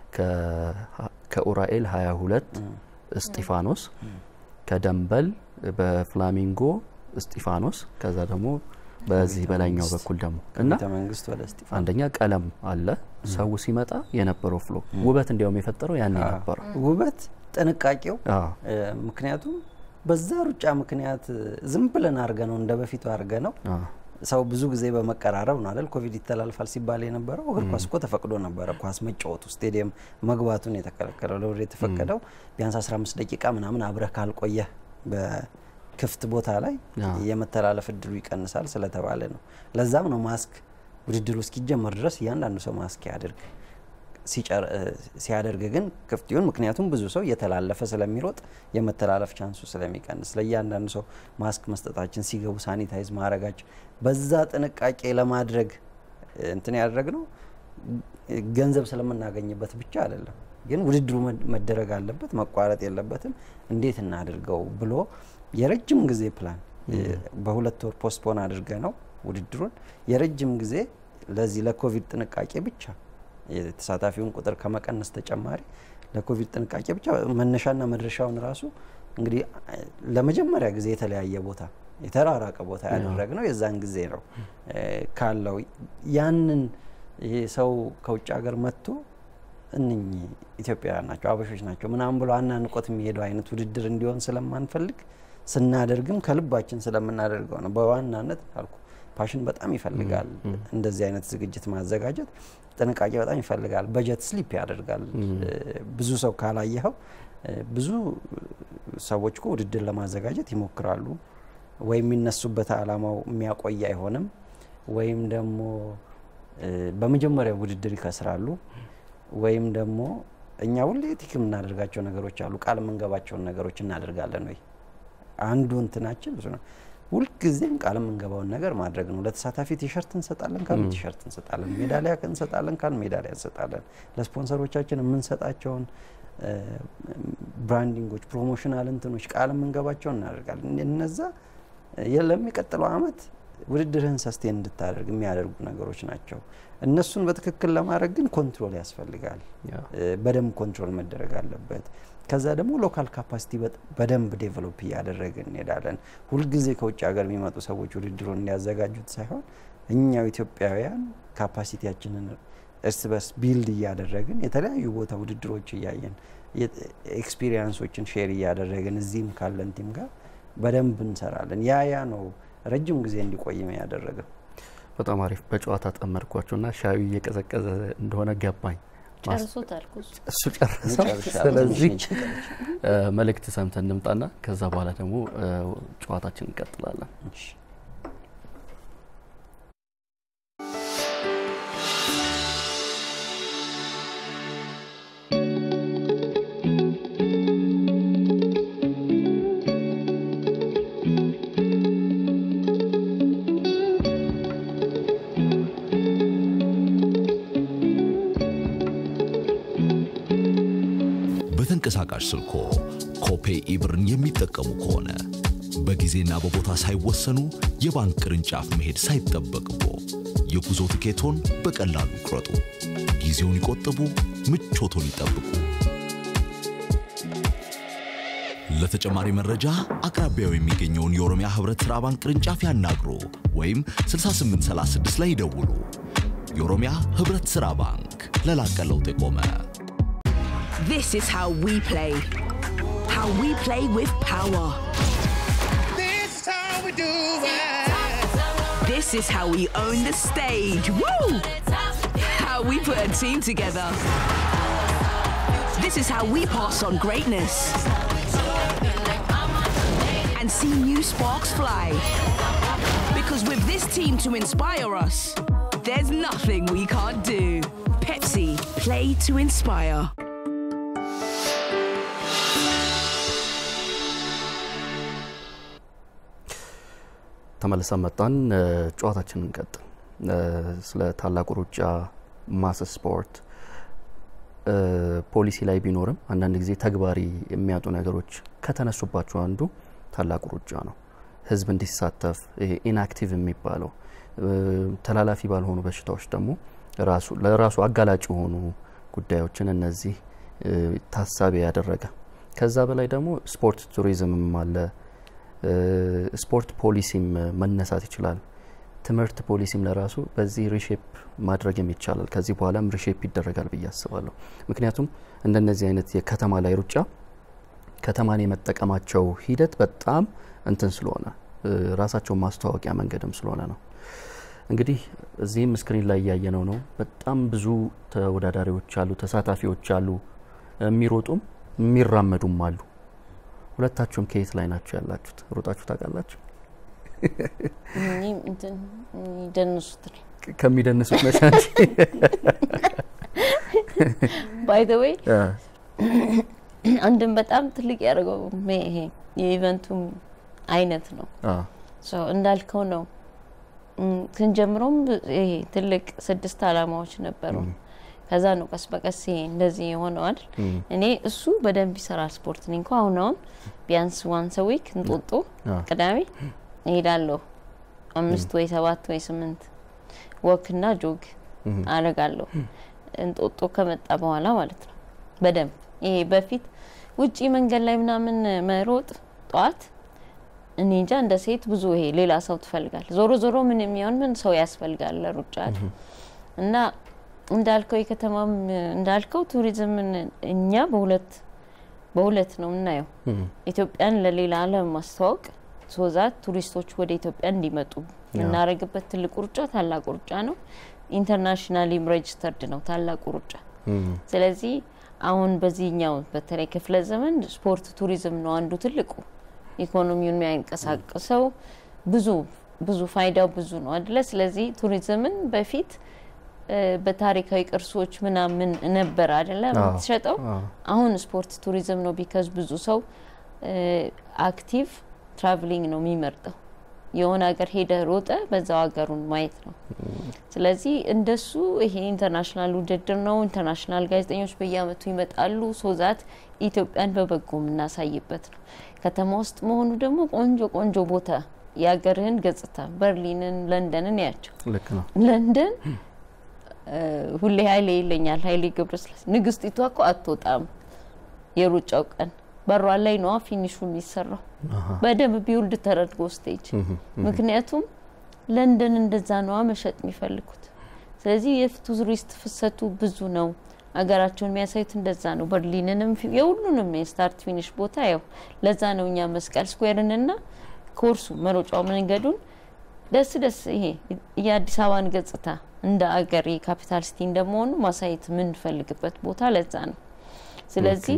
A: ከ- ከኡራኤል 22 እስጢፋኖስ፣ ከደንበል በፍላሚንጎ እስጢፋኖስ፣ ከዛ ደግሞ በዚህ በላይኛው በኩል ደግሞ እና
F: ቤተ መንግስት ወደ እስጢፋኖስ
A: አንደኛ ቀለም አለ። ሰው ሲመጣ የነበረው ፍሎ ውበት እንዲያውም የፈጠረው ያኔ ነበረ።
F: ውበት ጥንቃቄው
A: አዎ።
F: እ፣ ምክንያቱም በዛ ሩጫ ምክንያት ዝም ብለን አድርገ ነው እንደ በፊቱ አድርገ ነው
A: አዎ።
F: ሰው ብዙ ጊዜ በመቀራረብ ነው አይደል ኮቪድ ይተላልፋል ሲባል የነበረው። እግር ኳስ እኮ ተፈቅዶ ነበረ ኳስ መጫወቱ ስቴዲየም መግባቱን የተከለከለው ለውድ የተፈቀደው ቢያንስ 15 ደቂቃ ምናምን አብረህ ካልቆየህ በክፍት ቦታ ላይ
A: አዎ።
F: የመተላለፍ እድሉ ይቀንሳል ስለተባለ ነው። ለዛም ነው ማስክ ውድድሩ እስኪጀመር ድረስ እያንዳንዱ ሰው ማስክ ያድርግ ሲጨር- እ፣ ሲያደርግ ግን ክፍት ይሁን። ምክንያቱም ብዙ ሰው እየተላለፈ ስለሚሮጥ የመተላለፍ ቻንሱ ስለሚቀንስ ለእያንዳንዱ ሰው ማስክ መስጠታችን፣ ሲገቡ ሳኒታይዝ ማድረጋችን በዛ ጥንቃቄ ለማድረግ እ፣ እንትን ያደረግ ነው ገንዘብ ስለምናገኝበት ብቻ አይደለም። ግን ውድድሩ መድ- መደረግ አለበት፣ መቋረጥ የለበትም። እንዴት እናድርገው ብሎ የረጅም ጊዜ ፕላን እ፣ በሁለት ወር ፖስትፖን አድርገ ነው ውድድሩን የረጅም ጊዜ ለዚህ ለኮቪድ ጥንቃቄ ብቻ የተሳታፊውን ቁጥር ከመቀነስ ተጨማሪ ለኮቪድ ጥንቃቄ ብቻ መነሻና መድረሻውን ራሱ እንግዲህ አ- ለመጀመሪያ ጊዜ የተለያየ ቦታ የተራራቀ ቦታ ያደረግነው የዛን ጊዜ ነው እ፣ ካለው ያንን ይሄ ሰው ከውጭ ሀገር መጥቶ እነኚህ ኢትዮጵያውያን ናቸው አበሾች ናቸው ምናምን ብሎ አናንቆት የሚሄደው አይነት ውድድር እንዲሆን ስለማንፈልግ ስናደርግም ከልባችን ስለምናደርገው ነው። በዋናነት አልኩ ፓሽን በጣም ይፈልጋል። እንደዚህ አይነት ዝግጅት ማዘጋጀት ጥንቃቄ በጣም ይፈልጋል። በጀት ስሊፕ ያደርጋል። እ፣ ብዙ ሰው ካላየኸው እ፣ ብዙ ሰዎች እኮ ውድድር ለማዘጋጀት ይሞክራሉ። ወይም የሚነሱበት አላማው የሚያቆይ አይሆንም፣ ወይም ደግሞ እ፣ በመጀመሪያው ውድድር ይከስራሉ፣ ወይም ደግሞ እኛ ሁሌ ቲክ የምናደርጋቸው ነገሮች አሉ። ቃል የምንገባቸውን ነገሮች እናደርጋለን ወይ አንዱ እንትናችን ብዙ ነው። ሁልጊዜም ቃል የምንገባውን ነገር ማድረግ ነው። ለተሳታፊ ቲሸርት እንሰጣለን ካሉ ቲሸርት እንሰጣለን፣ ሜዳሊያ እንሰጣለን ካሉ ሜዳሊያ እንሰጣለን። ለስፖንሰሮቻችን የምንሰጣቸውን እ፣ ብራንዲንጎች፣ ፕሮሞሽናል እንትኖች ቃል የምንገባቸውን እናደርጋለን። እነዛ የ- ለሚቀጥለው አመት ውድድርህን ሰስቴን እንድታደርግ የሚያደርጉ ነገሮች ናቸው። እነሱን በትክክል ለማድረግ ግን ኮንትሮል ያስፈልጋል።
A: ያ።
F: እ፣ በደንብ ኮንትሮል መደረግ አለበት። ከዛ ደግሞ ሎካል ካፓሲቲ በደንብ ዴቨሎፕ እያደረግን እንሄዳለን። ሁልጊዜ ከውጭ ሀገር የሚመጡ ሰዎች ውድድሩን እንዲያዘጋጁት ሳይሆን እኛው ኢትዮጵያውያን ካፓሲቲያችንን እርስ በርስ ቢልድ እያደረግን የተለያዩ ቦታ ውድድሮች እያየን ኤክስፒሪየንሶችን ሼር እያደረግን እዚህም ካለን ቲም ጋር በደንብ እንሰራለን። ያ ያ ነው ረጅም ጊዜ እንዲቆይም ያደረገው።
A: በጣም አሪፍ። በጨዋታ ጠመድኳቸውና ሻዩ እየቀዘቀዘ እንደሆነ ገባኝ።
B: ጨርሶታል እኮ እሱ።
A: እሱ ጨረሰው።
F: ጨርሻለሁ።
A: ስለዚህ
F: ትንሽ ቀረች።
A: እ፣ መልእክት ሰምተን እንምጣና ከዛ በኋላ ደግሞ እ፣ ጨዋታችን እንቀጥላለን።
F: እሺ።
C: በተንቀሳቃሽ ስልኮ ኮፔ ኢብርን የሚጠቀሙ ከሆነ በጊዜና በቦታ ሳይወሰኑ የባንክ ቅርንጫፍ መሄድ ሳይጠበቅቦ የጉዞ ትኬቶን በቀላሉ ይቁረጡ። ጊዜውን ይቆጥቡ፣ ምቾቶን ይጠብቁ። ለተጨማሪ መረጃ አቅራቢያው የሚገኘውን የኦሮሚያ ህብረት ሥራ ባንክ ቅርንጫፍ ያናግሩ ወይም 6836 ላይ ይደውሉ። የኦሮሚያ ህብረት ሥራ ባንክ ለላቀ ለውጥ የቆመ
D: This is how we play. How we play with power.
E: This is how we do it.
D: This is how we own the stage. Woo! How we put a team together. This is how we pass on greatness. And see new sparks fly. Because with this team to inspire us, there's nothing we can't do. Pepsi, play to inspire.
A: ተመልሰን መጣን። ጨዋታችንን እንቀጥል። ስለ ታላቁ ሩጫ ማስ ስፖርት ፖሊሲ ላይ ቢኖርም አንዳንድ ጊዜ ተግባሪ የሚያጡ ነገሮች ከተነሱባቸው አንዱ ታላቁ ሩጫ ነው። ህዝብ እንዲሳተፍ ይሄ ኢንአክቲቭ የሚባለው ተላላፊ ባልሆኑ በሽታዎች ደግሞ ራሱ ለራሱ አጋላጭ የሆኑ ጉዳዮችን እነዚህ ታሳቢ ያደረገ ከዛ በላይ ደግሞ ስፖርት ቱሪዝምም አለ። ስፖርት ፖሊሲም መነሳት ይችላል። ትምህርት ፖሊሲም ለራሱ በዚህ ሪሼፕ ማድረግም ይቻላል። ከዚህ በኋላም ሪሼፕ ይደረጋል ብዬ አስባለሁ። ምክንያቱም እንደነዚህ አይነት የከተማ ላይ ሩጫ ከተማን የመጠቀማቸው ሂደት በጣም እንትን ስለሆነ ራሳቸውን ማስተዋወቂያ መንገድም ስለሆነ ነው። እንግዲህ እዚህም ስክሪን ላይ እያየነው ነው። በጣም ብዙ ተወዳዳሪዎች አሉ፣ ተሳታፊዎች አሉ፣ የሚሮጡም የሚራመዱም አሉ። ሁለታችሁም ከየት ላይ ናቸው ያላችሁት? ሮጣችሁ ታውቃላችሁ?
B: ይደንሱት
A: ከሚደንሱት ነሽ አንቺ?
B: ባይ ዘ ዌይ አንድም በጣም ትልቅ ያደርገው ይሄ የኢቨንቱም አይነት ነው። እንዳልከው ነው። ስንጀምሮም ይሄ ትልቅ ስድስት አላማዎች ነበሩ። ከዛ ነው ቀስ በቀስ ይሄ እንደዚህ የሆነዋል። እኔ እሱ በደንብ ይሰራል ስፖርት። እኔ እንኳ አሁን አሁን ቢያንስ ዋንስ ዊክ እንጦጦ ቅዳሜ እሄዳለሁ። አምስት ወይ ሰባት ወይ ስምንት ወክና ጆግ አረጋለሁ። እንጦጦ ከመጣ በኋላ ማለት ነው በደንብ ይሄ በፊት ውጪ መንገድ ላይ ምናምን መሮጥ ጠዋት እኔ እንጃ እንደ ሴት ብዙ ይሄ ሌላ ሰው ትፈልጋል። ዞሮ ዞሮ ምን የሚሆን ምን ሰው ያስፈልጋል ለሩጫ እና እንዳልከው የከተማም እንዳልከው ቱሪዝምን እኛ በሁለት በሁለት ነው የምናየው። ኢትዮጵያን ለሌላ ዓለም ማስተዋወቅ ሶዛት ቱሪስቶች ወደ ኢትዮጵያ እንዲመጡ የምናደርግበት ትልቁ ሩጫ ታላቁ ሩጫ ነው። ኢንተርናሽናሊም ሬጅስተርድ ነው ታላቁ ሩጫ። ስለዚህ አሁን በዚህኛው በተለይ ክፍለ ዘመን ስፖርት ቱሪዝም ነው አንዱ ትልቁ ኢኮኖሚውን የሚያንቀሳቅሰው ብዙ ብዙ ፋይዳው ብዙ ነው አደለ? ስለዚህ ቱሪዝምን በፊት በታሪካዊ ቅርሶች ምናምን ነበር አደለ የምትሸጠው። አሁን ስፖርት ቱሪዝም ነው ቢካዝ ብዙ ሰው አክቲቭ ትራቭሊንግ ነው የሚመርጠው። የሆነ ሀገር ሄደ ሮጠ በዛው ሀገሩን ማየት ነው። ስለዚህ እንደሱ ይሄ ኢንተርናሽናል ውድድር ነው። ኢንተርናሽናል ጋዜጠኞች በየአመቱ ይመጣሉ። ሶዛት ኢትዮጵያን በበጎ የምናሳይበት ነው። ከተማ ውስጥ መሆኑ ደግሞ ቆንጆ ቆንጆ ቦታ የሀገርህን ገጽታ በርሊንን፣ ለንደንን ያቸው።
A: ልክ ነው።
B: ለንደን ሁሌ ሀይሌ ይለኛል። ሀይሌ ገብረስላሴ ንግስቲቷ እኮ አትወጣም የሩጫው ቀን በሯ ላይ ነዋ ፊኒሹ የሚሰራው በደንብ ቢውልድ ተደርጎ ስቴጅ። ምክንያቱም ለንደን እንደዛ ነዋ መሸጥ የሚፈልጉት። ስለዚህ የቱሪስት ፍሰቱ ብዙ ነው። አገራቸውን የሚያሳዩት እንደዛ ነው። በርሊንንም የሁሉንም የስታርት ፊኒሽ ቦታ ያው ለዛ ነው እኛ መስቀል ስኩዌርንና ኮርሱ መሮጫው መንገዱን ደስ ደስ ይሄ የአዲስ አበባን ገጽታ እንደ አገር የካፒታል ሲቲ እንደመሆኑ ማሳየት የምንፈልግበት ቦታ ለዛ ነው። ስለዚህ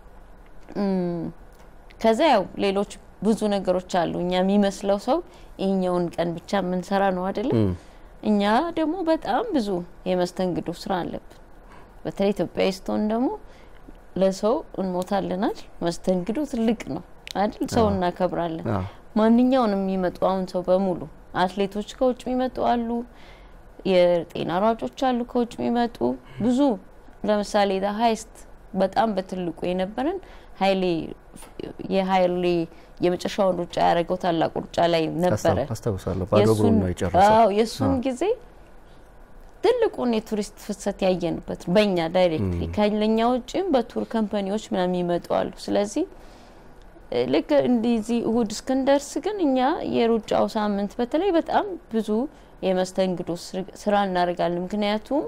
B: ከዛ ያው ሌሎች ብዙ ነገሮች አሉ። እኛ የሚመስለው ሰው ይህኛውን ቀን ብቻ የምንሰራ ነው አይደለም። እኛ ደግሞ በጣም ብዙ የመስተንግዶ ስራ አለብን። በተለይ ኢትዮጵያዊ ስትሆን ደግሞ ለሰው እንሞታልናል። መስተንግዶ ትልቅ ነው አይደል? ሰው እናከብራለን። ማንኛውንም የሚመጡ አሁን ሰው በሙሉ አትሌቶች ከውጭ የሚመጡ አሉ፣ የጤና ሯጮች አሉ ከውጭ የሚመጡ ብዙ። ለምሳሌ ዳ ሀይስት በጣም በትልቁ የነበረን ሀይሌ የሀይሌ የመጨረሻውን ሩጫ ያደረገው ታላቁ ሩጫ ላይ ነበረ።
A: አስታውሳለሁ። ባዶ እግሩን ነው የጨረሰው።
B: የእሱን ጊዜ ትልቁን የቱሪስት ፍሰት ያየንበት ነው። በእኛ ዳይሬክትሊ ከለኛ ውጭም በቱር ከምፓኒዎች ምናምን ይመጡ አሉ። ስለዚህ ልክ እንደዚህ እሁድ እስክንደርስ ግን እኛ የሩጫው ሳምንት በተለይ በጣም ብዙ የመስተንግዶ ስራ እናደርጋለን። ምክንያቱም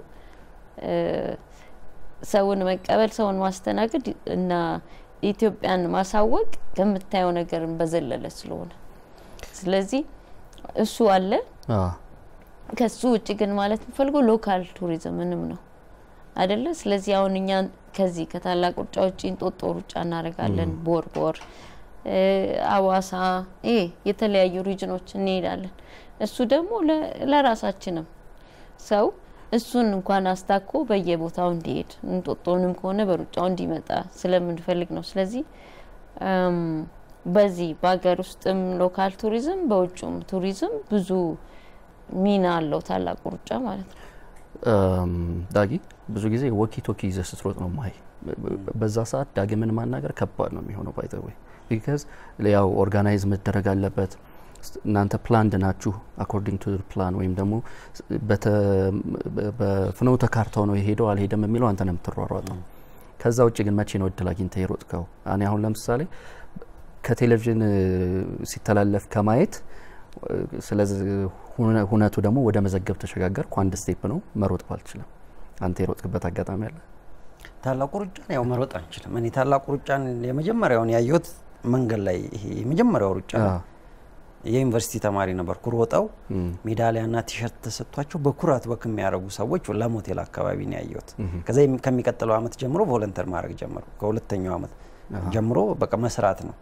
B: ሰውን መቀበል፣ ሰውን ማስተናገድ እና ኢትዮጵያን ማሳወቅ ከምታየው ነገርን በዘለለ ስለሆነ ስለዚህ እሱ አለ። ከሱ ውጭ ግን ማለት የምፈልገው ሎካል ቱሪዝምንም ነው አይደለ? ስለዚህ አሁን እኛ ከዚህ ከታላቅ ሩጫ ውጭ እንጦጦ ሩጫ እናደርጋለን፣ ቦርቦር፣ አዋሳ፣ ይሄ የተለያዩ ሪጅኖች እንሄዳለን። እሱ ደግሞ ለራሳችንም ሰው እሱን እንኳን አስታኮ በየቦታው እንዲሄድ እንጦጦንም ከሆነ በሩጫው እንዲመጣ ስለምንፈልግ ነው። ስለዚህ በዚህ በሀገር ውስጥም ሎካል ቱሪዝም በውጭም ቱሪዝም ብዙ ሚና አለው ታላቁ ሩጫ ማለት ነው።
A: እም፣ ዳጊ ብዙ ጊዜ ወኪ ቶኪ ይዘህ ስትሮጥ ነው ማይ በዛ ሰዓት ዳግምን ማናገር ከባድ ነው የሚሆነው ባይ ወይ ቢካዝ ያው ኦርጋናይዝ መደረግ አለበት ስ- እናንተ ፕላንድ ናችሁ አኮርዲንግ ቱ ፕላን ወይም ደግሞ ስ- በተ- በ- በፍኖተ ካርታው ነው የሄደው አልሄደም የሚለው አንተ ነው የምትሯሯጠው ከዛ ውጭ ግን መቼ ነው እድል አግኝተህ የሮጥከው እኔ አሁን ለምሳሌ ከቴሌቪዥን እ፣ ሲተላለፍ ከማየት እ፣ ስለዚህ ሁነ- ሁነቱ ደግሞ ወደ መዘገብ ተሸጋገርኩ አንድ ስቴፕ ነው መሮጥ ባልችልም አንተ የሮጥክበት አጋጣሚ አለ
F: ታላቁ ሩጫን ያው መሮጥ አንችልም። እኔ ታላቁ ሩጫን የመጀመሪያውን ያየሁት መንገድ ላይ ይሄ የመጀመሪያው ሩጫ ነው። የዩኒቨርሲቲ ተማሪ ነበርኩ። ሮጠው ሜዳሊያና ቲሸርት ተሰጥቷቸው በኩራት በክ የሚያደርጉ ሰዎች ለሞቴል አካባቢ ነው ያየሁት። ከዛ የሚ- ከሚቀጥለው አመት ጀምሮ ቮለንተር ማድረግ ጀመሩ። ከሁለተኛው አመት ጀምሮ በቃ መስራት ነው።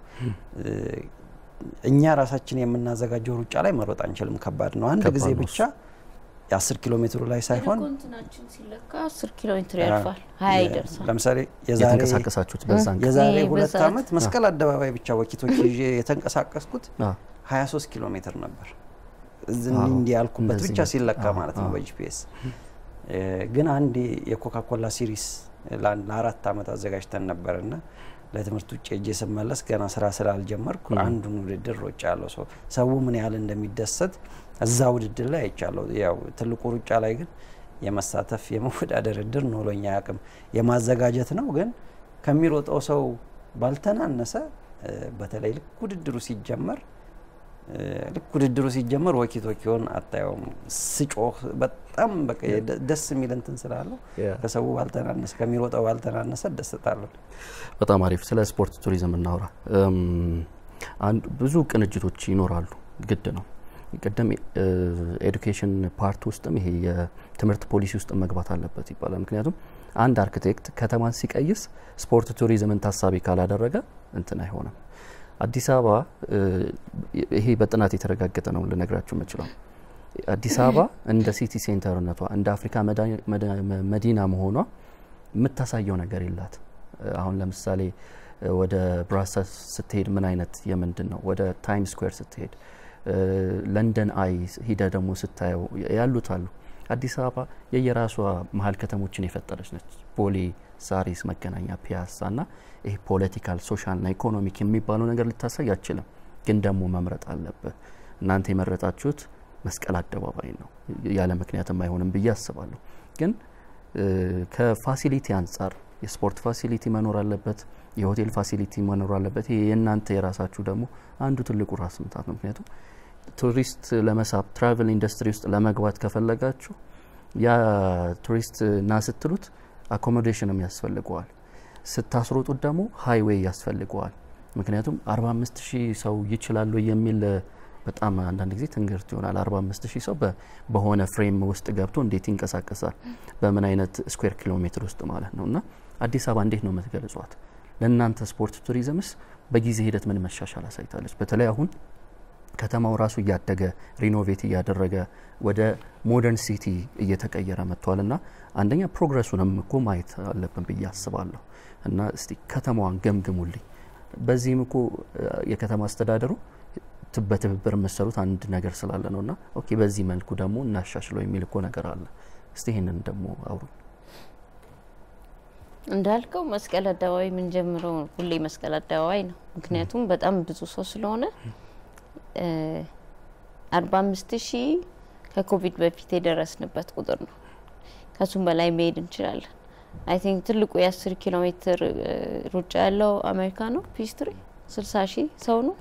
F: እኛ ራሳችን የምናዘጋጀው ሩጫ ላይ መሮጥ አንችልም፣ ከባድ ነው። አንድ
A: ከባድ
F: ጊዜ
A: ነው
F: ብቻ የአስር ኪሎ ሜትሩ ላይ ሳይሆን
B: ኮንትናችን ሲለካ አስር ኪሎ ሜትር ያልፋል፣ ሀያ ይደርሳል።
F: ለምሳሌ የዛሬ
A: የተንቀሳቀሳችሁት በዛን ቀን
F: የዛሬ
B: ይሄ
F: ሁለት
B: በሰዓት-
F: አመት መስቀል አደባባይ ብቻ ወኪቶች ይዤ የተንቀሳቀስኩት
A: አ፣
F: 23 ኪሎ ሜትር ነበር። እዚህ
A: አዎ፣
F: እንዲህ ያልኩበት
A: እንደዚህ
F: ብቻ
A: ነው።
F: ሲለካ
A: አዎ፣
F: ማለት ነው
A: አዎ።
F: በጂፒኤስ ግን አንድ የኮካኮላ ሲሪስ ለአንድ- ለአራት አመት አዘጋጅተን ነበር እና ለትምህርት ውጭ እጄ ስመለስ ገና ስራ ስላልጀመርኩ አንዱን ውድድር ሮጫ ያለው ሰው ሰው ምን ያህል እንደሚደሰት እዛ ውድድር ላይ አይቻለሁ። ያው ትልቁ ሩጫ ላይ ግን የመሳተፍ የመወዳደር እድል ኖሮኝ አያውቅም። የማዘጋጀት ነው ግን ከሚሮጠው ሰው ባልተናነሰ እ፣ በተለይ ልክ ውድድሩ ሲጀመር እ፣ ልክ ውድድሩ ሲጀመር ወኪ ቶኪዮን አታየውም። ስጮህ በጣም በቃ የደ- ደስ የሚል እንትን ስላለው
A: Yeah.
F: ከሰው ባልተናነሰ ከሚሮጠው ባልተናነሰ ደስታለሁ።
A: በጣም አሪፍ። ስለ ስፖርት ቱሪዝም እናውራ። እም፣ አንድ ብዙ ቅንጅቶች ይኖራሉ፣ ግድ ነው። ቅድም ኤዱኬሽን ፓርት ውስጥም ይሄ የትምህርት ፖሊሲ ውስጥ መግባት አለበት ይባላል። ምክንያቱም አንድ አርክቴክት ከተማን ሲቀይስ ስፖርት ቱሪዝምን ታሳቢ ካላደረገ እንትን አይሆንም። አዲስ አበባ እ፣ ይሄ በጥናት የተረጋገጠ ነው ልነግራችሁ የምችለው። አዲስ አበባ እንደ ሲቲ ሴንተርነቷ እንደ አፍሪካ መዳ- መዳ- መዲና መሆኗ የምታሳየው ነገር የላት። አሁን ለምሳሌ እ፣ ወደ ብራሰልስ ስትሄድ ምን አይነት የምንድን ነው፣ ወደ ታይም ስኩዌር ስትሄድ እ፣ ለንደን አይ ሂደ ደግሞ ስታየው ያሉት አሉ። አዲስ አበባ የየራሷ መሀል ከተሞችን የፈጠረች ነች። ቦሌ፣ ሳሪስ፣ መገናኛ፣ ፒያሳ እና ይሄ ፖለቲካል ሶሻልና ኢኮኖሚክ የሚባለው ነገር ልታሳይ አችልም። ግን ደግሞ መምረጥ አለብህ። እናንተ የመረጣችሁት መስቀል አደባባይ ነው። ያለ ምክንያትም አይሆንም ብዬ አስባለሁ። ግን እ፣ ከፋሲሊቲ አንጻር የስፖርት ፋሲሊቲ መኖር አለበት፣ የሆቴል ፋሲሊቲ መኖር አለበት። ይሄ የእናንተ የራሳችሁ ደግሞ አንዱ ትልቁ ራስ ምታት ነው። ምክንያቱም ቱሪስት ለመሳብ ትራቨል ኢንዱስትሪ ውስጥ ለመግባት ከፈለጋችሁ ያ ቱሪስት ና ስትሉት አኮሞዴሽንም ያስፈልገዋል። ስታስሮጡት ደግሞ ሃይዌይ ያስፈልገዋል። ምክንያቱም 45 ሺህ ሰው ይችላሉ የሚል እ፣ በጣም አንዳንድ ጊዜ ትንግርት ይሆናል። 45 ሺህ ሰው በ- በሆነ ፍሬም ውስጥ ገብቶ እንዴት ይንቀሳቀሳል? በምን አይነት ስኩዌር ኪሎ ሜትር ውስጥ ማለት ነው። እና አዲስ አበባ እንዴት ነው የምትገልጿት? ለእናንተ ስፖርት ቱሪዝምስ በጊዜ ሂደት ምን መሻሻል አሳይታለች? በተለይ አሁን ከተማው ራሱ እያደገ ሪኖቬት እያደረገ ወደ ሞደርን ሲቲ እየተቀየረ መጥቷል እና አንደኛ ፕሮግረሱንም እኮ ማየት አለብን ብዬ አስባለሁ። እና እስቲ ከተማዋን ገምግሙልኝ። በዚህም እኮ እ፣ የከተማ አስተዳደሩ ት- በትብብር የምሰሩት አንድ ነገር ስላለ ነው እና ኦኬ በዚህ መልኩ ደግሞ እናሻሽለው የሚል እኮ ነገር አለ። እስቲ ይህንን ደግሞ አውሩ።
B: እንዳልከው መስቀል አደባባይ የምንጀምረው ሁሌ መስቀል አደባባይ ነው። ምክንያቱም በጣም ብዙ ሰው ስለሆነ አርባ አምስት ሺህ ከኮቪድ በፊት የደረስንበት ቁጥር ነው። ከሱም በላይ መሄድ እንችላለን። አይ ቲንክ ትልቁ የአስር ኪሎ ሜትር እ፣ ሩጫ ያለው አሜሪካ ነው። ፒስትሪ ስልሳ ሺህ ሰው ነው።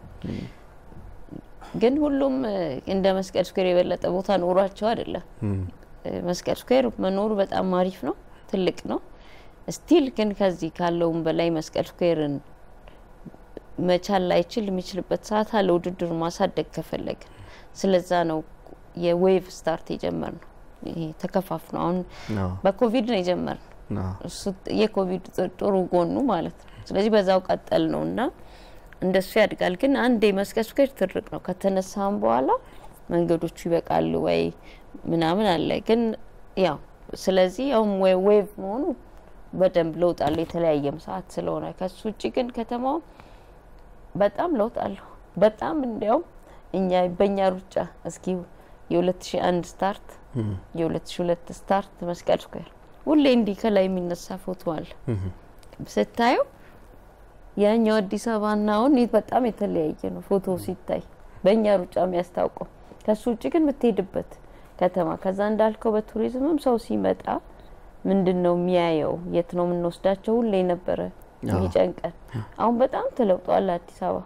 B: ግን ሁሉም እ፣ እንደ መስቀል ስኩዌር የበለጠ ቦታ ኖሯቸው አይደለም። እ፣ መስቀል ስኩዌር መኖሩ በጣም አሪፍ ነው፣ ትልቅ ነው። ስቲል ግን ከዚህ ካለውም በላይ መስቀል ስኩዌርን መቻል ላይችል የሚችልበት ሰዓት አለ ውድድሩን ማሳደግ ከፈለገ። ስለዛ ነው የዌቭ ስታርት የጀመር ነው። ይሄ ተከፋፍሎ አሁን
A: አዎ፣
B: በኮቪድ ነው የጀመር ነው።
A: አዎ።
B: እሱ የኮቪድ ጥ- ጥሩ ጎኑ ማለት ነው። ስለዚህ በዛው ቀጠል ነው እና እንደሱ ያድጋል። ግን አንድ የመስቀል ስኩዌር ትልቅ ነው። ከተነሳም በኋላ መንገዶቹ ይበቃሉ ወይ ምናምን አለ። ግን ያው ስለዚህ አሁን ዌ- ዌቭ መሆኑ በደንብ ለውጥ አለው የተለያየም ሰዓት ስለሆነ። ከሱ ውጭ ግን ከተማው በጣም ለውጥ አለው። በጣም እንዲያውም እኛ በእኛ ሩጫ እስኪ የ2001 ስታርት የ2002 ስታርት መስቀል ስኩዌር ሁሌ እንዲህ ከላይ የሚነሳ ፎቶ አለ ስታየው ያኛው አዲስ አበባና አሁን በጣም የተለያየ ነው ፎቶ ሲታይ በእኛ ሩጫ የሚያስታውቀው። ከሱ ውጭ ግን የምትሄድበት ከተማ ከዛ እንዳልከው በቱሪዝምም ሰው ሲመጣ ምንድን ነው የሚያየው? የት ነው የምንወስዳቸው? ሁሌ ነበረ የሚጨንቀን። አሁን በጣም ተለውጧል አዲስ አበባ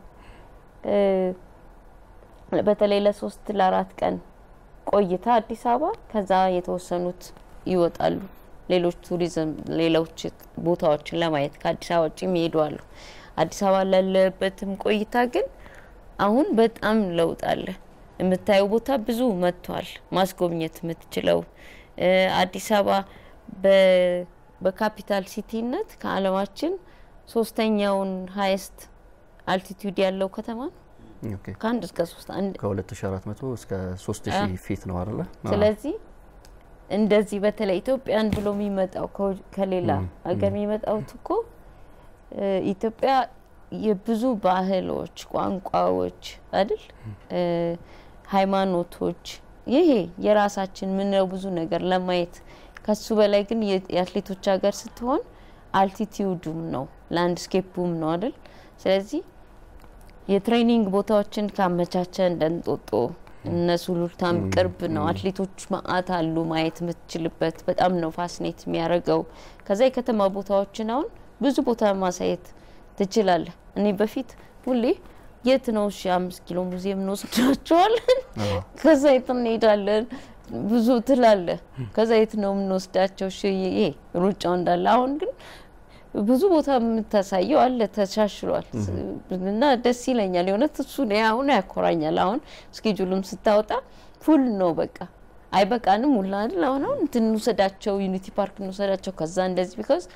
B: በተለይ ለሶስት ለአራት ቀን ቆይታ አዲስ አበባ ከዛ የተወሰኑት ይወጣሉ ሌሎች ቱሪዝም ሌሎች ቦታዎችን ለማየት ከአዲስ አበባ ውጭ የሚሄዱ አሉ። አዲስ አበባ ላለበትም ቆይታ ግን አሁን በጣም ለውጥ አለ። የምታየው ቦታ ብዙ መጥቷል። ማስጎብኘት የምትችለው አዲስ አበባ በካፒታል ሲቲነት ከዓለማችን ሶስተኛውን ሀይስት አልቲቱድ ያለው ከተማ ነው። ከአንድ እስከ ሶስት
A: ከ2400 እስከ 3000 ፊት ነው አይደለ?
B: ስለዚህ እንደዚህ በተለይ ኢትዮጵያን ብሎ የሚመጣው ከሌላ ሀገር የሚመጣው እኮ ኢትዮጵያ የብዙ ባህሎች፣ ቋንቋዎች አይደል ሃይማኖቶች ይሄ የራሳችን ምንለው ብዙ ነገር ለማየት ከሱ በላይ ግን የአትሌቶች ሀገር ስትሆን አልቲቲዩዱም ነው ላንድስኬፑም ነው አይደል። ስለዚህ የትሬኒንግ ቦታዎችን ካመቻቸ እንደንጦጦ እነ ሱሉልታም ቅርብ ነው። አትሌቶች ማአት አሉ ማየት የምትችልበት በጣም ነው ፋስኔት የሚያደርገው። ከዛ የከተማ ቦታዎችን አሁን ብዙ ቦታ ማሳየት ትችላለህ። እኔ በፊት ሁሌ የት ነው እሺ አምስት ኪሎ ሙዚየም እንወስዳቸዋለን፣ ከዛ የት እንሄዳለን ብዙ ትላለ። ከዛ የት ነው የምንወስዳቸው? እሺ ይሄ ሩጫው እንዳለ አሁን ግን ብዙ ቦታ የምታሳየው አለ ተሻሽሏል፣ እና ደስ ይለኛል። የእውነት እሱ አሁን ያኮራኛል። አሁን እስኬጁሉም ስታወጣ ፉል ነው በቃ አይበቃንም ሁላ አይደል? አሁን አሁን እንትን እንውሰዳቸው፣ ዩኒቲ ፓርክ እንውሰዳቸው፣ ከዛ እንደዚህ ቢካዝ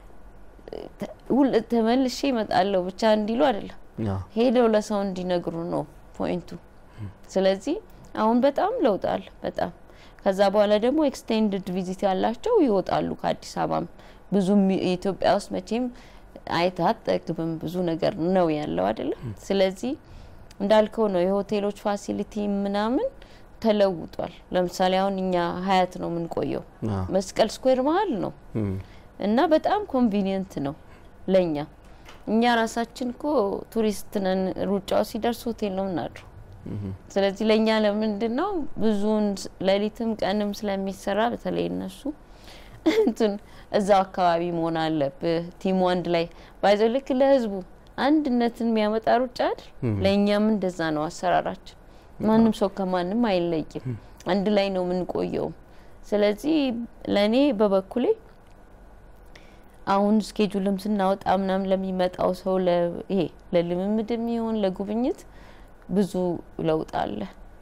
B: ተመልሼ እመጣለሁ ብቻ እንዲሉ አይደለም ሄደው ለሰው እንዲነግሩ ነው ፖይንቱ። ስለዚህ አሁን በጣም ለውጣል በጣም ከዛ በኋላ ደግሞ ኤክስቴንድድ ቪዚት ያላቸው ይወጣሉ ከአዲስ አበባም ብዙ ኢትዮጵያ ውስጥ መቼም አይታት ጠግብም ብዙ ነገር ነው ያለው አይደለም። ስለዚህ እንዳልከው ነው የሆቴሎች ፋሲሊቲ ምናምን ተለውጧል። ለምሳሌ አሁን እኛ ሀያት ነው የምንቆየው፣ መስቀል ስኩዌር መሀል ነው እና በጣም ኮንቪኒየንት ነው ለእኛ። እኛ ራሳችን እኮ ቱሪስት ነን። ሩጫው ሲደርስ ሆቴል ነው ምናድሩ። ስለዚህ ለእኛ ለምንድን ነው ብዙውን ሌሊትም ቀንም ስለሚሰራ በተለይ እነሱ እንትን እዛው አካባቢ መሆን አለብህ። ቲሙ አንድ ላይ ባይዘው ልክ ለህዝቡ አንድነትን የሚያመጣ ሩጫ አይደል? ለእኛም እንደዛ ነው አሰራራችን። ማንም ሰው ከማንም አይለይም። አንድ ላይ ነው የምንቆየው። ስለዚህ ለእኔ በበኩሌ አሁን ስኬጁልም ስናወጣ ምናምን ለሚመጣው ሰው ይሄ ለልምምድ የሚሆን ለጉብኝት ብዙ ለውጥ አለ።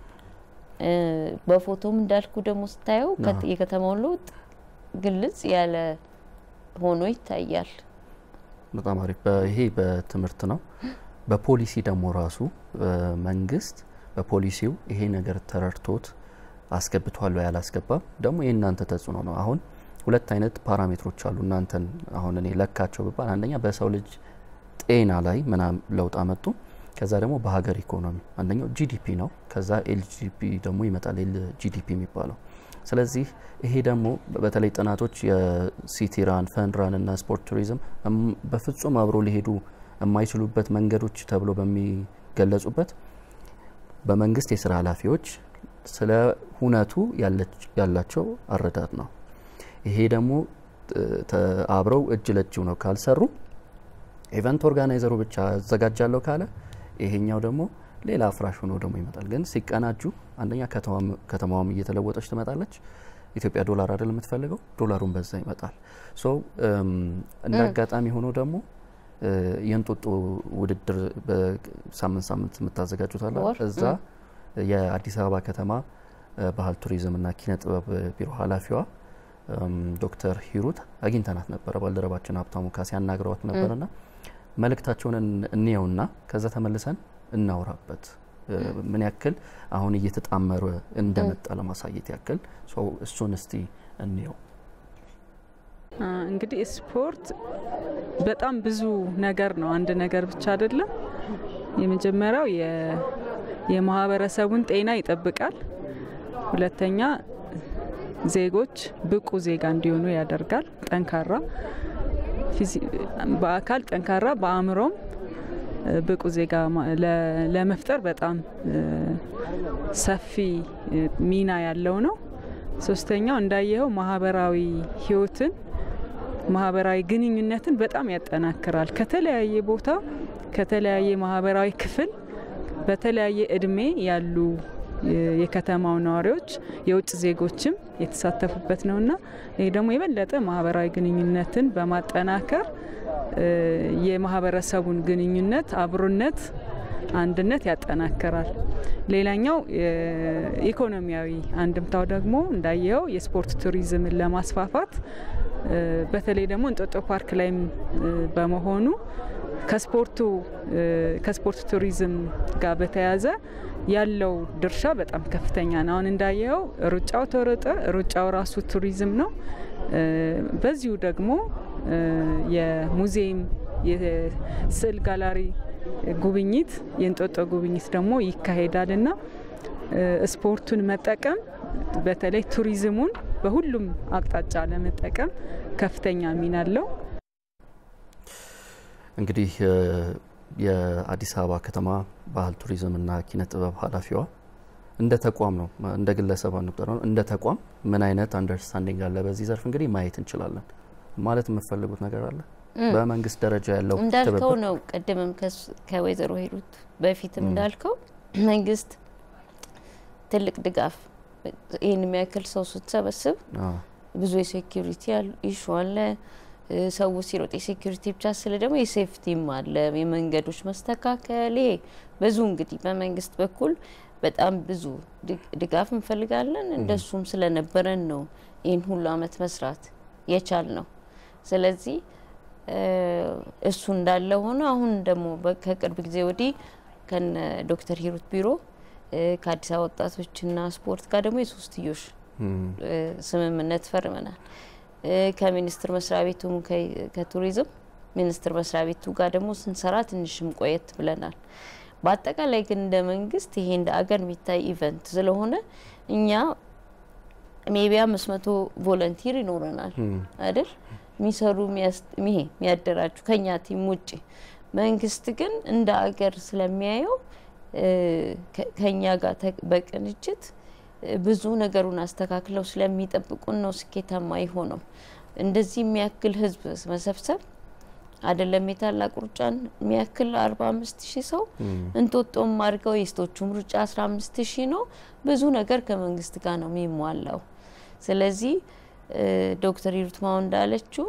B: በፎቶም እንዳልኩ ደግሞ ስታየው የከተማውን ለውጥ ግልጽ ያለ ሆኖ ይታያል።
A: በጣም አሪፍ። ይሄ በትምህርት ነው። በፖሊሲ ደግሞ ራሱ መንግስት በፖሊሲው ይሄ ነገር ተረድቶት አስገብቷል ወይ አላስገባም፣ ደግሞ የእናንተ ተጽዕኖ ነው። አሁን ሁለት አይነት ፓራሜትሮች አሉ። እናንተን አሁን እኔ ለካቸው ብባል አንደኛ በሰው ልጅ ጤና ላይ ምናም ለውጥ አመጡ። ከዛ ደግሞ በሀገር ኢኮኖሚ አንደኛው ጂዲፒ ነው። ከዛ ኤልጂፒ ደግሞ ይመጣል ኤል ጂዲፒ የሚባለው ስለዚህ ይሄ ደግሞ በተለይ ጥናቶች የሲቲ ራን ፈን ራን እና ስፖርት ቱሪዝም በፍጹም አብሮ ሊሄዱ የማይችሉበት መንገዶች ተብሎ በሚገለጹበት በመንግስት የስራ ኃላፊዎች ስለ ሁነቱ ያላቸው አረዳድ ነው። ይሄ ደግሞ አብረው እጅ ለእጅ ነው ካልሰሩ ኢቨንት ኦርጋናይዘሩ ብቻ አዘጋጃለሁ ካለ ይሄኛው ደግሞ ሌላ አፍራሽ ሆኖ ደግሞ ይመጣል። ግን ሲቀናጁ አንደኛ ከተማዋም እየተለወጠች ትመጣለች። ኢትዮጵያ ዶላር አይደል የምትፈልገው፣ ዶላሩን በዛ ይመጣል። ሶ እንደ አጋጣሚ ሆኖ ደግሞ የእንጦጦ ውድድር በሳምንት ሳምንት የምታዘጋጁት አለ። እዛ የአዲስ አበባ ከተማ ባህል ቱሪዝምና ኪነ ጥበብ ቢሮ ኃላፊዋ ዶክተር ሂሩት አግኝተናት ነበረ። ባልደረባችን ሀብታሙ ካሴ ያናግረዋት ነበርና መልእክታቸውን እንየውና ከዛ ተመልሰን እናውራበት ምን ያክል አሁን እየተጣመረ እንደመጣ ለማሳየት ያክል እሱን እስቲ እንየው።
G: እንግዲህ ስፖርት በጣም ብዙ ነገር ነው፣ አንድ ነገር ብቻ አይደለም። የመጀመሪያው የ- የማህበረሰቡን ጤና ይጠብቃል። ሁለተኛ ዜጎች ብቁ ዜጋ እንዲሆኑ ያደርጋል። ጠንካራ ፊዚ- በአካል ጠንካራ በአእምሮም እ፣ ብቁ ዜጋ ማ- ለ- ለመፍጠር በጣም እ፣ ሰፊ እ፣ ሚና ያለው ነው። ሶስተኛው እንዳየኸው ማህበራዊ ህይወትን ማህበራዊ ግንኙነትን በጣም ያጠናክራል። ከተለያየ ቦታ ከተለያየ ማህበራዊ ክፍል በተለያየ እድሜ ያሉ የ- የከተማው ነዋሪዎች የውጭ ዜጎችም የተሳተፉበት ነውና ይህ ደግሞ የበለጠ ማህበራዊ ግንኙነትን በማጠናከር እ፣ የማህበረሰቡን ግንኙነት፣ አብሮነት፣ አንድነት ያጠናክራል። ሌላኛው የኢኮኖሚያዊ አንድምታው ደግሞ እንዳየኸው የስፖርት ቱሪዝምን ለማስፋፋት እ፣ በተለይ ደግሞ እንጦጦ ፓርክ ላይም እ፣ በመሆኑ ከስፖርቱ እ፣ ከስፖርት ቱሪዝም ጋር በተያያዘ ያለው ድርሻ በጣም ከፍተኛ ነው። አሁን እንዳየኸው ሩጫው ተሮጠ፣ ሩጫው ራሱ ቱሪዝም ነው። እ፣ በዚሁ ደግሞ እ፣ የሙዚየም የስዕል ጋላሪ ጉብኝት የእንጦጦ ጉብኝት ደግሞ ይካሄዳል እና እ፣ ስፖርቱን መጠቀም በተለይ ቱሪዝሙን በሁሉም አቅጣጫ ለመጠቀም ከፍተኛ ሚና አለው።
A: እንግዲህ እ፣ የአዲስ አበባ ከተማ ባህል ቱሪዝምና ኪነ ጥበብ ኃላፊዋ እንደ ተቋም ነው እንደ ግለሰብ አንቁጠር ነው እንደ ተቋም ምን አይነት አንደርስታንዲንግ አለ በዚህ ዘርፍ እንግዲህ ማየት እንችላለን ማለት የምትፈልጉት ነገር አለ በመንግስት ደረጃ ያለው
B: እንዳልከው
A: ትብብር
B: ነው። ቅድምም ከስ- ከወይዘሮ ሂሩት በፊትም እንዳልከው መንግስት ትልቅ ድጋፍ ይህን የሚያክል ሰው ስትሰበስብ
A: አዎ፣
B: ብዙ የሴኪሪቲ ኢሹ አለ። እ፣ ሰው ሲሮጥ የሴኪሪቲ ብቻ ስለ ደግሞ የሴፍቲም አለ፣ የመንገዶች መስተካከል። ይሄ ብዙ እንግዲህ በመንግስት በኩል በጣም ብዙ ድግ- ድጋፍ እንፈልጋለን። እንደሱም ስለነበረን ነው ይህን ሁሉ አመት መስራት የቻል ነው። ስለዚህ እ፣ እሱ እንዳለ ሆኖ አሁን ደግሞ በ- ከቅርብ ጊዜ ወዲህ ከነ ዶክተር ሂሩት ቢሮ እ፣ ከአዲስ አበባ ወጣቶችና ስፖርት ጋር ደግሞ የሶስትዮሽ
A: እም፣
B: እ፣ ስምምነት ፈርመናል። እ፣ ከሚኒስቴር መስሪያ ቤቱም ከ- ከቱሪዝም ሚኒስቴር መስሪያ ቤቱ ጋር ደግሞ ስንሰራ ትንሽም ቆየት ብለናል። በአጠቃላይ ግን እንደ መንግስት ይሄ እንደ አገር የሚታይ ኢቨንት ስለሆነ እኛ ሜቢ አምስት መቶ ቮለንቲር ይኖረናል አይደል የሚሰሩ የሚያስ- ይሄ የሚያደራጁ ከኛ ቲም ውጭ መንግስት ግን እንደ አገር ስለሚያየው እ፣ ከ- ከኛ ጋር ተ- በቅንጅት እ፣ ብዙ ነገሩን አስተካክለው ስለሚጠብቁን ነው ስኬታማ የሆነው። እንደዚህ የሚያክል ህዝብ መሰብሰብ አይደለም የታላቅ ሩጫን የሚያክል አርባ አምስት ሺህ ሰው እንጦጦም አድርገው የሴቶቹም ሩጫ አስራ አምስት ሺህ ነው። ብዙ ነገር ከመንግስት ጋር ነው የሚሟላው። ስለዚህ እ፣ ዶክተር ሂሩት ማው እንዳለችው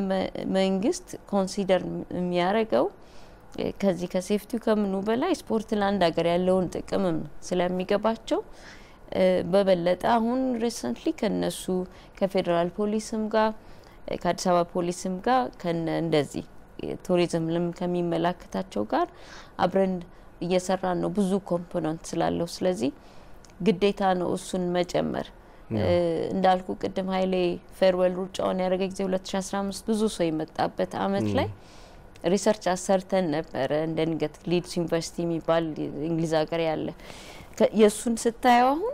B: ለመንግስት ኮንሲደር የሚያደርገው እ፣ ከዚህ ከሴፍቲው ከምኑ በላይ ስፖርት ለአንድ ሀገር ያለውን ጥቅምም ስለሚገባቸው እ፣ በበለጠ አሁን ሪሰንትሊ ከነሱ ከፌዴራል ፖሊስም ጋር እ፣ ከአዲስ አበባ ፖሊስም ጋር ከነ እንደዚህ ቱሪዝም ልም ከሚመላከታቸው ጋር አብረን እየሰራን ነው። ብዙ ኮምፖነንት ስላለው ስለዚህ ግዴታ ነው እሱን መጨመር። እ፣ እንዳልኩ ቅድም ሀይሌ ፌርዌል ሩጫውን ያደረገ ጊዜ 2015 ብዙ ሰው የመጣበት አመት ላይ ሪሰርች አሰርተን ነበረ። እንደ ንገት ሊድስ ዩኒቨርሲቲ የሚባል እንግሊዝ ሀገር ያለ ከ- የእሱን ስታየው አሁን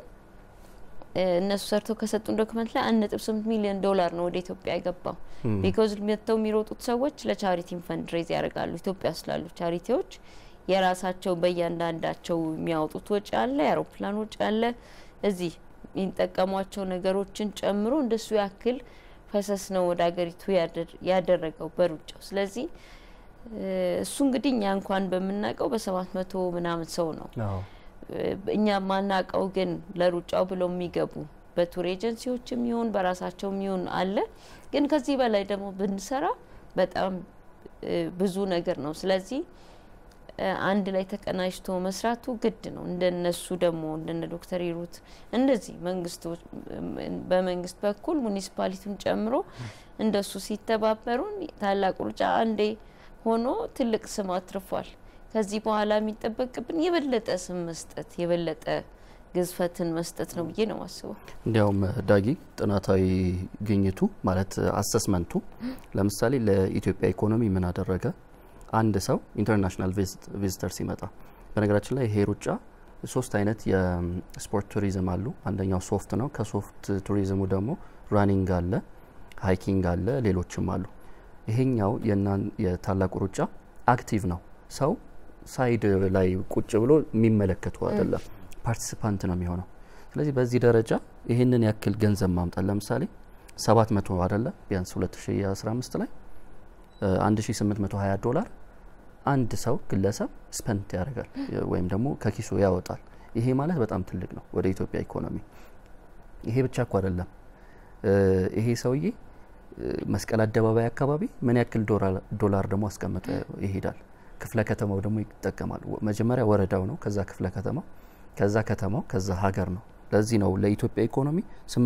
B: እ፣ እነሱ ሰርተው ከሰጡን ዶክመንት ላይ አንድ ነጥብ ስምንት ሚሊዮን ዶላር ነው ወደ ኢትዮጵያ የገባው። ቢኮዝ መጥተው የሚሮጡት ሰዎች ለቻሪቲም ፈንድ ሬዝ ያደርጋሉ። ኢትዮጵያ ስላሉ ቻሪቲዎች የራሳቸው በእያንዳንዳቸው የሚያወጡት ወጪ አለ፣ የአውሮፕላን ወጪ አለ። እዚህ የሚጠቀሟቸው ነገሮችን ጨምሮ እንደሱ ያክል ፈሰስ ነው ወደ ሀገሪቱ ያደር- ያደረገው በሩጫው። ስለዚህ እ፣ እሱ እንግዲህ እኛ እንኳን በምናውቀው በሰባት መቶ ምናምን ሰው ነው
A: አዎ፣
B: እኛ ማናቀው ግን ለሩጫው ብለው የሚገቡ በቱር ኤጀንሲዎችም ይሁን በራሳቸውም ይሁን አለ። ግን ከዚህ በላይ ደግሞ ብንሰራ በጣም እ፣ ብዙ ነገር ነው። ስለዚህ እ፣ አንድ ላይ ተቀናጅቶ መስራቱ ግድ ነው። እንደነሱ ደግሞ እንደነ ዶክተር ሂሩት እንደዚህ መንግስቶች በመንግስት በኩል ሙኒሲፓሊቲውን ጨምሮ እንደሱ ሲተባበሩን ታላቅ ሩጫ አንዴ ሆኖ ትልቅ ስም አትርፏል። ከዚህ በኋላ የሚጠበቅብን የበለጠ ስም መስጠት የበለጠ ግዝፈትን መስጠት ነው ብዬ ነው ማስበው።
A: እንዲያውም ዳጊ ጥናታዊ ግኝቱ ማለት አሰስመንቱ ለምሳሌ ለኢትዮጵያ ኢኮኖሚ ምን አደረገ፣ አንድ ሰው ኢንተርናሽናል ቪዚተር ሲመጣ በነገራችን ላይ ይሄ ሩጫ ሶስት አይነት የስፖርት ቱሪዝም አሉ። አንደኛው ሶፍት ነው። ከሶፍት ቱሪዝሙ ደግሞ ራኒንግ አለ፣ ሃይኪንግ አለ፣ ሌሎችም አሉ። ይሄኛው የታላቁ ሩጫ አክቲቭ ነው። ሰው ሳይድ ላይ ቁጭ ብሎ የሚመለከቱ አይደለም፣ ፓርቲሲፓንት ነው የሚሆነው። ስለዚህ በዚህ ደረጃ ይህንን ያክል ገንዘብ ማምጣት ለምሳሌ 700 አይደለ ቢያንስ 2015 ላይ 1820 ዶላር አንድ ሰው ግለሰብ ስፐንት ያደርጋል ወይም ደግሞ ከኪሱ ያወጣል። ይሄ ማለት በጣም ትልቅ ነው ወደ ኢትዮጵያ ኢኮኖሚ። ይሄ ብቻ እኮ አይደለም። ይሄ ሰውዬ መስቀል አደባባይ አካባቢ ምን ያክል ዶላር ደግሞ አስቀምጦ ይሄዳል። ክፍለ ከተማው ደግሞ ይጠቀማል። መጀመሪያ ወረዳው ነው፣ ከዛ ክፍለ ከተማው፣ ከዛ ከተማው፣ ከዛ ሀገር ነው። ለዚህ ነው ለኢትዮጵያ ኢኮኖሚ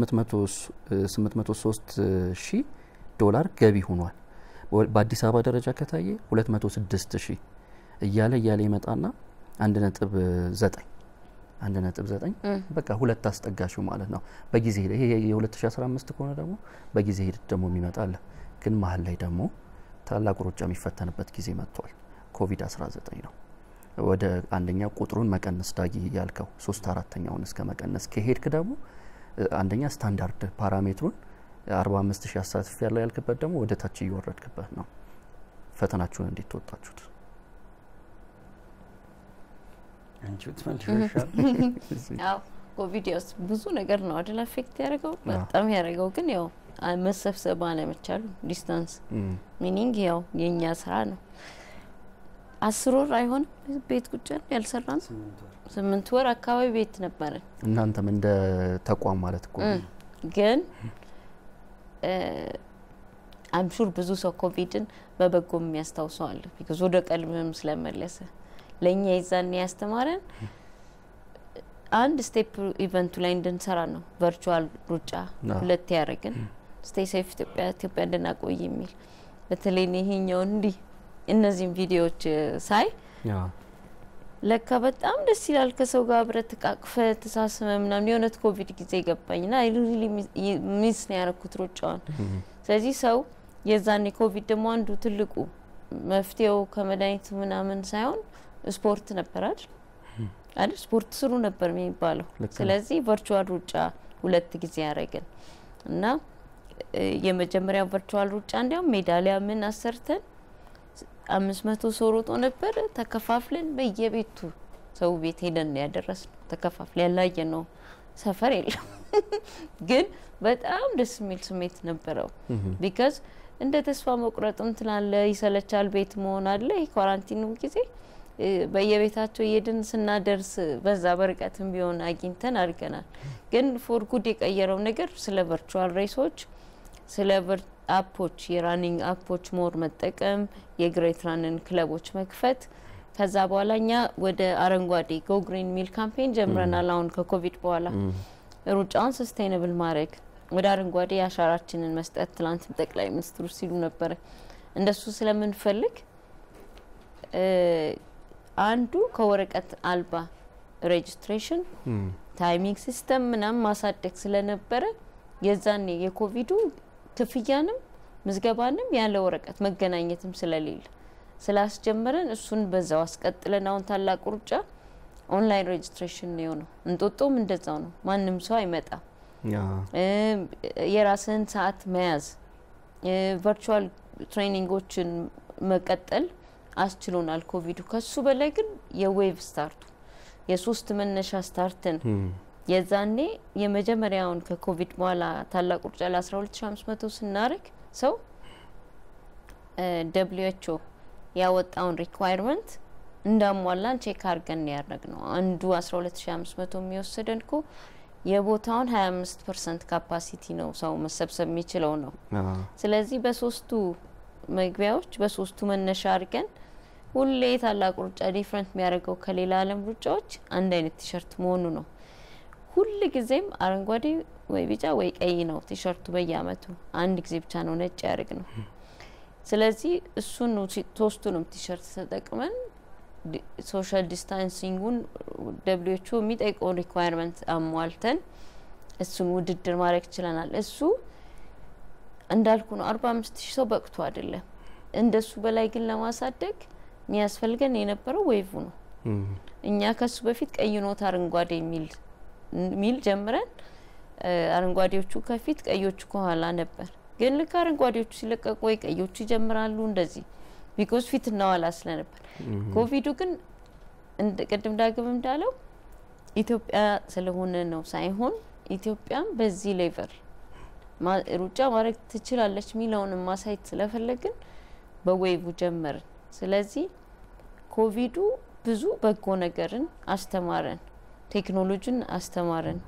A: 803 ሺህ ዶላር ገቢ ሆኗል። በአዲስ አበባ ደረጃ ከታየ 206 ሺህ እያለ እያለ ይመጣና አንድ ነጥብ ዘጠኝ አንድ ነጥብ ዘጠኝ በቃ ሁለት አስጠጋሹ ማለት ነው። በጊዜ ሂደት ይሄ የ2015 ከሆነ ደግሞ በጊዜ ሂደት ደግሞ የሚመጣለ ግን መሀል ላይ ደግሞ ታላቁ ሩጫ የሚፈተንበት ጊዜ መጥቷል። ኮቪድ 19 ነው። ወደ አንደኛ ቁጥሩን መቀነስ ዳጊ ያልከው ሶስት አራተኛውን እስከ መቀነስ ከሄድክ ደግሞ አንደኛ ስታንዳርድ ፓራሜትሩን 45 ሺህ አሳትፍ ያለው ያልክበት ደግሞ ወደ ታች እየወረድክበት ነው። ፈተናችሁን እንዴት ተወጣችሁት?
F: አንቺ ትመልሻል።
B: ያው ኮቪድ ያው ብዙ ነገር ነው አይደል አፌክት ያደረገው በጣም ያደረገው ግን ያው መሰብሰብ አለመቻሉ ዲስታንስ ሚኒንግ ያው የእኛ ስራ ነው። አስር ወር አይሆንም ቤት ቁጭ ያልሰራን ስምንት ወር አካባቢ ቤት ነበረን።
A: እናንተም እንደ ተቋም ማለት እኮ
B: ግን አምሹር ብዙ ሰው ኮቪድን በበጎ የሚያስታውሰው አለ። ቢካዝ ወደ ቀልብም ስለመለሰ ለእኛ የዛን ያስተማረን አንድ ስቴፕ ኢቨንቱ ላይ እንድንሰራ ነው። ቨርቹዋል ሩጫ ሁለት ያደረግን ስቴይ ሴፍ ኢትዮጵያ ኢትዮጵያ እንድናቆይ የሚል በተለይ ይሄኛውን እንዲህ እነዚህም ቪዲዮዎች ሳይ ለካ በጣም ደስ ይላል። ከሰው ጋር አብረህ ተቃቅፈህ ተሳስመ ምናምን የእውነት ኮቪድ ጊዜ ገባኝ ና ሚስ ነው ያረኩት ሩጫውን። ስለዚህ ሰው የዛኔ ኮቪድ ደግሞ አንዱ ትልቁ መፍትሄው ከመድኃኒቱ ምናምን ሳይሆን ስፖርት ነበር አይደል አይደል ስፖርት ስሩ ነበር የሚባለው። ስለዚህ ቨርቹዋል ሩጫ ሁለት ጊዜ ያደረግን እና የመጀመሪያው ቨርቹዋል ሩጫ እንዲያውም ሜዳሊያ ምን አሰርተን አምስት መቶ ሰው ሮጦ ነበር። ተከፋፍለን በየቤቱ ሰው ቤት ሄደን ያደረስ ነው። ተከፋፍለን ያላየ ነው ሰፈር የለም ግን በጣም ደስ የሚል ስሜት ነበረው። ቢካዝ እንደ ተስፋ መቁረጥም ትላለ፣ ይሰለቻል፣ ቤት መሆን አለ። ይህ ኳራንቲኑ ጊዜ በየቤታቸው እየድን ስናደርስ በዛ በርቀትም ቢሆን አግኝተን አድርገናል። ግን ፎር ጉድ የቀየረው ነገር ስለ ቨርቹዋል ሬሶች ስለ አፖች የራኒንግ አፖች ሞር መጠቀም የግሬት ራንን ክለቦች መክፈት ከዛ በኋላ እኛ ወደ አረንጓዴ ጎ ግሪን ሚል ካምፔን ጀምረናል። አሁን ከኮቪድ በኋላ ሩጫውን ሰስቴይነብል ማድረግ ወደ አረንጓዴ አሻራችንን መስጠት ትላንትም ጠቅላይ ሚኒስትሩ ሲሉ ነበረ። እንደሱ ስለምንፈልግ አንዱ ከወረቀት አልባ ሬጅስትሬሽን ታይሚንግ ሲስተም ምናምን ማሳደግ ስለነበረ የዛኔ የኮቪዱ ክፍያንም ምዝገባንም ያለ ወረቀት መገናኘትም ስለሌለ ስላስጀመረን እሱን በዛው አስቀጥለን አሁን ታላቁ ሩጫ ኦንላይን ሬጅስትሬሽን ነው የሆነው። እንጦጦም እንደዛው ነው። ማንም ሰው አይመጣም። የራስህን ሰዓት መያዝ ቨርቹዋል ትሬኒንጎችን መቀጠል አስችሎናል ኮቪዱ። ከሱ በላይ ግን የዌቭ ስታርቱ የሶስት መነሻ ስታርትን የዛኔ የመጀመሪያውን ከኮቪድ በኋላ ታላቁ ሩጫ ለ12500 ስናደርግ ሰው ደብሊው ኤች ኦ ያወጣውን ሪኳይርመንት እንዳሟላን ቼክ አድርገን ያደረግ ነው። አንዱ 12500 የሚወስደን ኮ የቦታውን 25 ፐርሰንት ካፓሲቲ ነው ሰው መሰብሰብ የሚችለው ነው። ስለዚህ በሶስቱ መግቢያዎች በሶስቱ መነሻ አድርገን ሁሌ ታላቁ ሩጫ ዲፍረንት የሚያደርገው ከሌላ ዓለም ሩጫዎች አንድ አይነት ቲሸርት መሆኑ ነው። ሁል ጊዜም አረንጓዴ ወይ ቢጫ ወይ ቀይ ነው ቲሸርቱ በየአመቱ አንድ ጊዜ ብቻ ነው ነጭ ያደርግ ነው። ስለዚህ እሱን ሶስቱንም ቲሸርት ተጠቅመን ሶሻል ዲስታንሲንጉን ደብሊዎቹ የሚጠይቀውን ሪኳየርመንት አሟልተን እሱን ውድድር ማድረግ ችለናል። እሱ እንዳልኩ ነው። አርባ አምስት ሺህ ሰው በቅቶ አይደለም። እንደሱ በላይ ግን ለማሳደግ የሚያስፈልገን የነበረው ዌይቭ ነው።
A: እም፣
B: እኛ ከሱ በፊት ቀይ ኖት አረንጓዴ የሚል ሚል ጀምረን እ፣ አረንጓዴዎቹ ከፊት ቀዮቹ ከኋላ ነበር። ግን ልክ አረንጓዴዎቹ ሲለቀቁ ወይ ቀዮቹ ይጀምራሉ እንደዚህ ቢኮዝ ፊት እናዋላ ስለነበር። ኮቪዱ ግን እንደ ቅድም ዳግም እንዳለው ኢትዮጵያ ስለሆነ ነው ሳይሆን ኢትዮጵያም በዚህ ሌቨል ማ- ሩጫ ማድረግ ትችላለች የሚለውን ማሳየት ስለፈለግን በዌይቡ ጀመርን። ስለዚህ ኮቪዱ ብዙ በጎ ነገርን አስተማረን፣ ቴክኖሎጂን አስተማረን።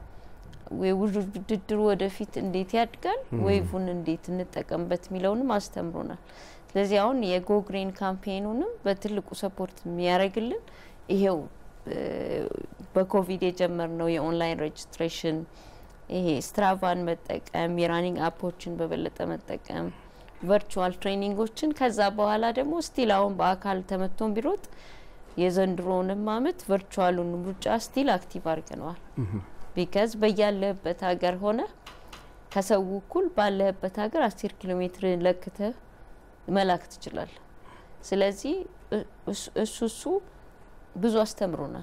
B: ውድድሩ ወደፊት እንዴት ያድጋል፣ ዌይቡን እንዴት እንጠቀምበት የሚለውንም አስተምሮናል። ስለዚህ አሁን የጎግሬን ካምፔኑንም በትልቁ ሰፖርት የሚያደርግልን ይሄው እ፣ በኮቪድ የጀመርነው የኦንላይን ሬጅስትሬሽን ይሄ ስትራቫን መጠቀም የራኒንግ አፖችን በበለጠ መጠቀም ቨርቹዋል ትሬኒንጎችን ከዛ በኋላ ደግሞ ስቲል አሁን በአካል ተመቶን ቢሮጥ የዘንድሮውንም አመት ቨርቹዋሉን ሩጫ ስቲል አክቲቭ አድርገነዋል። ቢካዝ በያለህበት ሀገር ሆነ ከሰው እኩል ባለህበት ሀገር አስር ኪሎ ሜትር ለክተህ መላክ ትችላለህ። ስለዚህ እ- እሱ- እሱ እሱ ብዙ አስተምሮናል።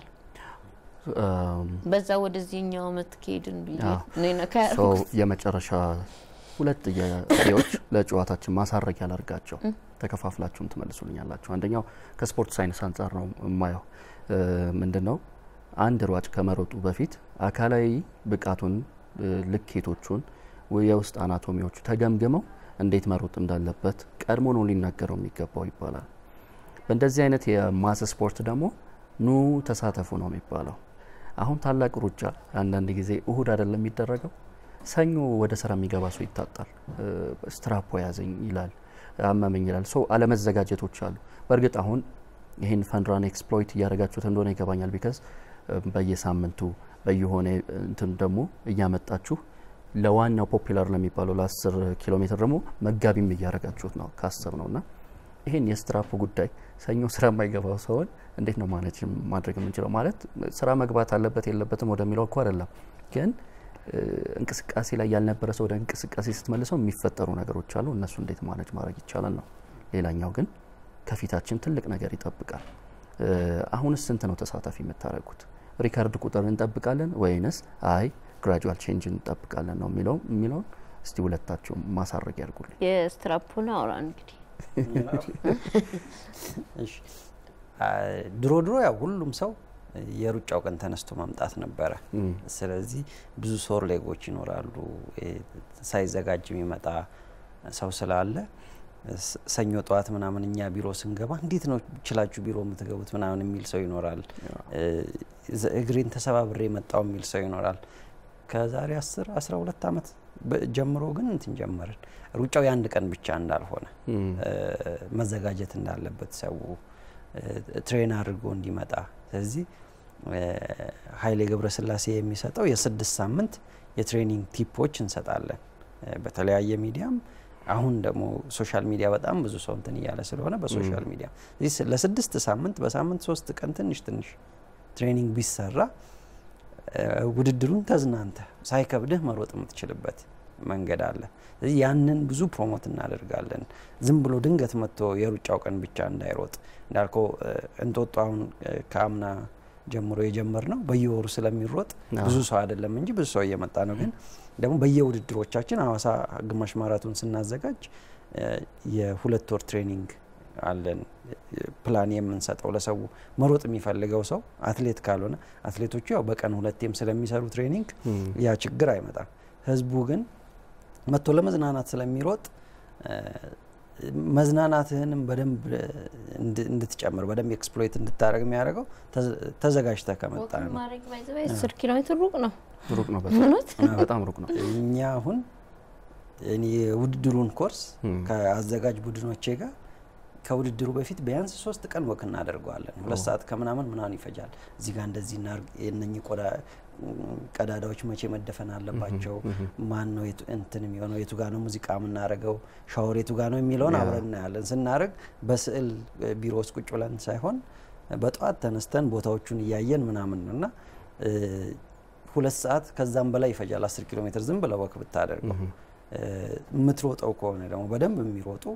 A: እም፣
B: በዛ ወደዚህኛው አመት ከሄድን ብዬ
A: አዎ።
B: ነው ነካ
A: ሶ
B: ያደረኩት።
A: የመጨረሻ ሁለት ጥያቄዎች ለጨዋታችን ማሳረጊያ ላድርጋቸው። ተከፋፍላችሁም ትመልሱልኛላችሁ። አንደኛው ከስፖርት ሳይንስ አንጻር ነው የማየው። ምንድን ነው አንድ ሯጭ ከመሮጡ በፊት አካላዊ ብቃቱን እ፣ ልኬቶቹን ወይ የውስጥ አናቶሚዎቹ ተገምግመው እንዴት መሮጥ እንዳለበት ቀድሞ ነው ሊናገረው የሚገባው ይባላል። በእንደዚህ አይነት የማስ ስፖርት ደግሞ ኑ ተሳተፉ ነው የሚባለው። አሁን ታላቅ ሩጫ አንዳንድ ጊዜ እሁድ አይደለም የሚደረገው፣ ሰኞ ወደ ስራ የሚገባ ሰው ይታጣል። እ፣ ስትራፖ ያዘኝ ይላል፣ አመመኝ ይላል። ሶ አለመዘጋጀቶች አሉ። በእርግጥ አሁን ይህን ፈንድራን ኤክስፕሎይት እያደረጋችሁት እንደሆነ ይገባኛል። ቢካዝ በየሳምንቱ በየሆነ እንትን ደግሞ እያመጣችሁ ለዋናው ፖፒላር ለሚባለው ለ10 ኪሎ ሜትር ደግሞ መጋቢም እያደረጋችሁት ነው ከአስር ነው እና ይሄን የስትራፖ ጉዳይ ሰኞ ስራ የማይገባው ሰውን እንዴት ነው ማኔጅ ማድረግ የምንችለው? ማለት ስራ መግባት አለበት የለበትም ወደሚለው እኮ አይደለም፣ ግን እ፣ እንቅስቃሴ ላይ ያልነበረ ሰው ወደ እንቅስቃሴ ስትመልሰው የሚፈጠሩ ነገሮች አሉ። እነሱ እንዴት ማኔጅ ማድረግ ይቻላል ነው። ሌላኛው ግን ከፊታችን ትልቅ ነገር ይጠብቃል። እ፣ አሁንስ ስንት ነው ተሳታፊ የምታደርጉት? ሪካርድ ቁጥር እንጠብቃለን ወይንስ አይ ግራጁዋል ቼንጅ እንጠብቃለን ነው የሚለው የሚለውን እስቲ ሁለታችሁ ማሳረግ ያድርጉልኝ።
B: የስትራፖን አውራ እንግዲህ
F: እሺ አ፣ ድሮ ድሮ ያው ሁሉም ሰው የሩጫው ቀን ተነስቶ መምጣት ነበረ። ስለዚህ ብዙ ሶር ሌጎች ይኖራሉ። እ፣ ሳይዘጋጅ የሚመጣ ሰው ስላለ ስ- ሰኞ ጠዋት ምናምን እኛ ቢሮ ስንገባ እንዴት ነው ችላችሁ ቢሮ የምትገቡት ምናምን የሚል ሰው ይኖራል። እ፣ ዘ- እግሬን ተሰባብሬ የመጣው የሚል ሰው ይኖራል። ከዛሬ 10 12 ዓመት በ- ጀምሮ ግን እንትን ጀመርን። ሩጫው የአንድ ቀን ብቻ እንዳልሆነ እ፣ መዘጋጀት እንዳለበት ሰው እ፣ ትሬን አድርጎ እንዲመጣ። ስለዚህ እ፣ ኃይሌ ገብረስላሴ የሚሰጠው የስድስት ሳምንት የትሬኒንግ ቲፖች እንሰጣለን እ፣ በተለያየ ሚዲያም አሁን ደግሞ ሶሻል ሚዲያ በጣም ብዙ ሰው እንትን እያለ ስለሆነ በሶሻል ሚዲያ ስለዚህ ስ- ለስድስት ሳምንት በሳምንት ሶስት ቀን ትንሽ ትንሽ ትሬኒንግ ቢሰራ እ፣ ውድድሩን ተዝናንተ ሳይከብድህ መሮጥ የምትችልበት መንገድ አለ። ስለዚህ ያንን ብዙ ፕሮሞት እናደርጋለን። ዝም ብሎ ድንገት መጥቶ የሩጫው ቀን ብቻ እንዳይሮጥ እንዳልከው እ፣ እንጦጦ አሁን እ፣ ከአምና ጀምሮ የጀመር ነው በየወሩ ስለሚሮጥ ብዙ ሰው አይደለም እንጂ ብዙ ሰው እየመጣ ነው። ግን ደግሞ በየውድድሮቻችን ሀዋሳ ግማሽ ማራቶን ስናዘጋጅ እ፣ የሁለት ወር ትሬኒንግ አለን እ፣ ፕላን የምንሰጠው ለሰው መሮጥ የሚፈልገው ሰው አትሌት ካልሆነ አትሌቶቹ ያው በቀን ሁለቴም ስለሚሰሩ ትሬኒንግ ያ ችግር አይመጣም። ህዝቡ ግን መጥቶ ለመዝናናት ስለሚሮጥ እ፣ መዝናናትህንም በደንብ እ፣ እንድ- እንድትጨምር በደንብ ኤክስፕሎይት እንድታደረግ የሚያደርገው ተዘ- ተዘጋጅተህ ከመጣ ነው።
B: ማድረግ ባይዘባ አስር ኪሎ ሜትር ሩቅ ነው።
A: ሩቅ ነው፣ በጣም
B: እውነት
A: በጣም ሩቅ ነው።
F: እኛ አሁን እኔ የውድድሩን ኮርስ ከአዘጋጅ ቡድኖቼ ጋር ከውድድሩ በፊት ቢያንስ ሶስት ቀን ወክ እናደርገዋለን። ሁለት ሰዓት ከምናምን ምናምን ይፈጃል። እዚህ ጋር እንደዚህ እናርግ፣ የእነኚህ ቆዳ ቀዳዳዎች መቼ መደፈን አለባቸው፣ ማን ነው የቱ- እንትን የሚሆነው፣ የቱ ጋር ነው ሙዚቃ የምናደርገው፣ ሻወር የቱ ጋር ነው የሚለውን
A: ያ።
F: አብረን እናያለን። ስናደርግ በስዕል እ፣ ቢሮ ውስጥ ቁጭ ብለን ሳይሆን በጠዋት ተነስተን ቦታዎቹን እያየን ምናምን ነው እና እ፣ ሁለት ሰዓት ከዛም በላይ ይፈጃል። አስር ኪሎ ሜትር ዝም ብለህ ወክ ብታደርገው እ፣ የምትሮጠው ከሆነ ደግሞ በደንብ የሚሮጡ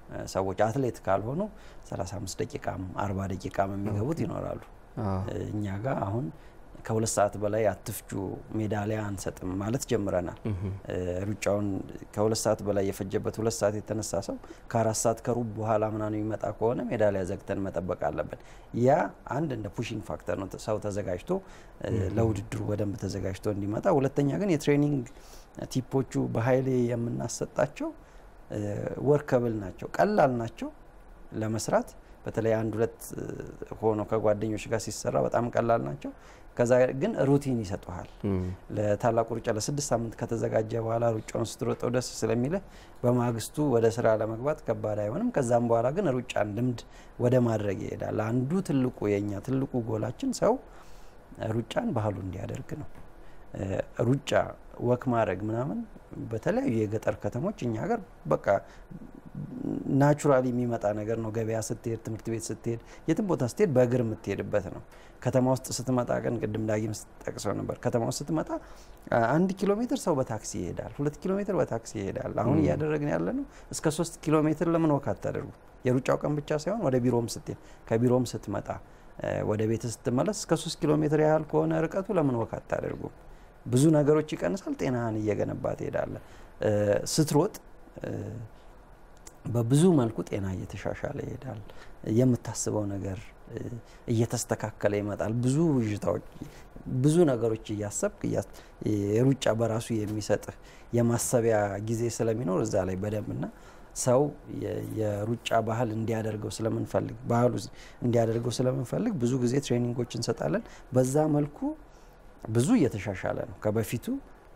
F: ሰዎች አትሌት ካልሆኑ 35 ደቂቃም 40 ደቂቃም የሚገቡት ይኖራሉ። እኛ ጋር አሁን ከሁለት ሰዓት በላይ አትፍጁ ሜዳሊያ አንሰጥም ማለት ጀምረናል። ሩጫውን ከሁለት ሰዓት በላይ የፈጀበት ሁለት ሰዓት የተነሳ ሰው ከአራት ሰዓት ከሩብ በኋላ ምናምን የሚመጣ ከሆነ ሜዳሊያ ዘግተን መጠበቅ አለብን። ያ አንድ እንደ ፑሽንግ ፋክተር ነው፣ ሰው ተዘጋጅቶ ለውድድሩ በደንብ ተዘጋጅቶ እንዲመጣ። ሁለተኛ ግን የትሬኒንግ ቲፖቹ በሀይሌ የምናሰጣቸው ወርከብል ናቸው፣ ቀላል ናቸው ለመስራት በተለይ አንድ ሁለት ሆኖ ከጓደኞች ጋር ሲሰራ በጣም ቀላል ናቸው። ከዛ ግን ሩቲን ይሰጡሃል። ለታላቁ ሩጫ ለስድስት ሳምንት ከተዘጋጀ በኋላ ሩጫውን ስትሮጠው ደስ ስለሚልህ በማግስቱ ወደ ስራ ለመግባት ከባድ አይሆንም። ከዛም በኋላ ግን ሩጫን ልምድ ወደ ማድረግ ይሄዳል። አንዱ ትልቁ የኛ ትልቁ ጎላችን ሰው ሩጫን ባህሉ እንዲያደርግ ነው። ሩጫ ወክ ማድረግ ምናምን በተለያዩ የገጠር ከተሞች እኛ ሀገር በቃ ናቹራሊ የሚመጣ ነገር ነው። ገበያ ስትሄድ፣ ትምህርት ቤት ስትሄድ፣ የትም ቦታ ስትሄድ በእግር የምትሄድበት ነው። ከተማ ውስጥ ስትመጣ ቀን ቅድም ዳጊም ጠቅሰው ነበር። ከተማ ውስጥ ስትመጣ አንድ ኪሎ ሜትር ሰው በታክሲ ይሄዳል፣ ሁለት ኪሎ ሜትር በታክሲ ይሄዳል። አሁን እያደረግን ያለ ነው እስከ ሶስት ኪሎ ሜትር ለምን ወክ አታደርጉ? የሩጫው ቀን ብቻ ሳይሆን ወደ ቢሮም ስትሄድ፣ ከቢሮም ስትመጣ፣ ወደ ቤት ስትመለስ እስከ ሶስት ኪሎ ሜትር ያህል ከሆነ ርቀቱ ለምን ወክ አታደርጉ? ብዙ ነገሮች ይቀንሳል። ጤናህን እየገነባ ትሄዳለ። ስትሮጥ በብዙ መልኩ ጤና እየተሻሻለ ይሄዳል። የምታስበው ነገር እየተስተካከለ ይመጣል። ብዙ ብዥታዎች፣ ብዙ ነገሮች እያሰብክ የሩጫ በራሱ የሚሰጥህ የማሰቢያ ጊዜ ስለሚኖር እዛ ላይ በደንብና ሰው የሩጫ ባህል እንዲያደርገው ስለምንፈልግ ባህሉ እንዲያደርገው ስለምንፈልግ ብዙ ጊዜ ትሬኒንጎች እንሰጣለን። በዛ መልኩ ብዙ እየተሻሻለ ነው ከበፊቱ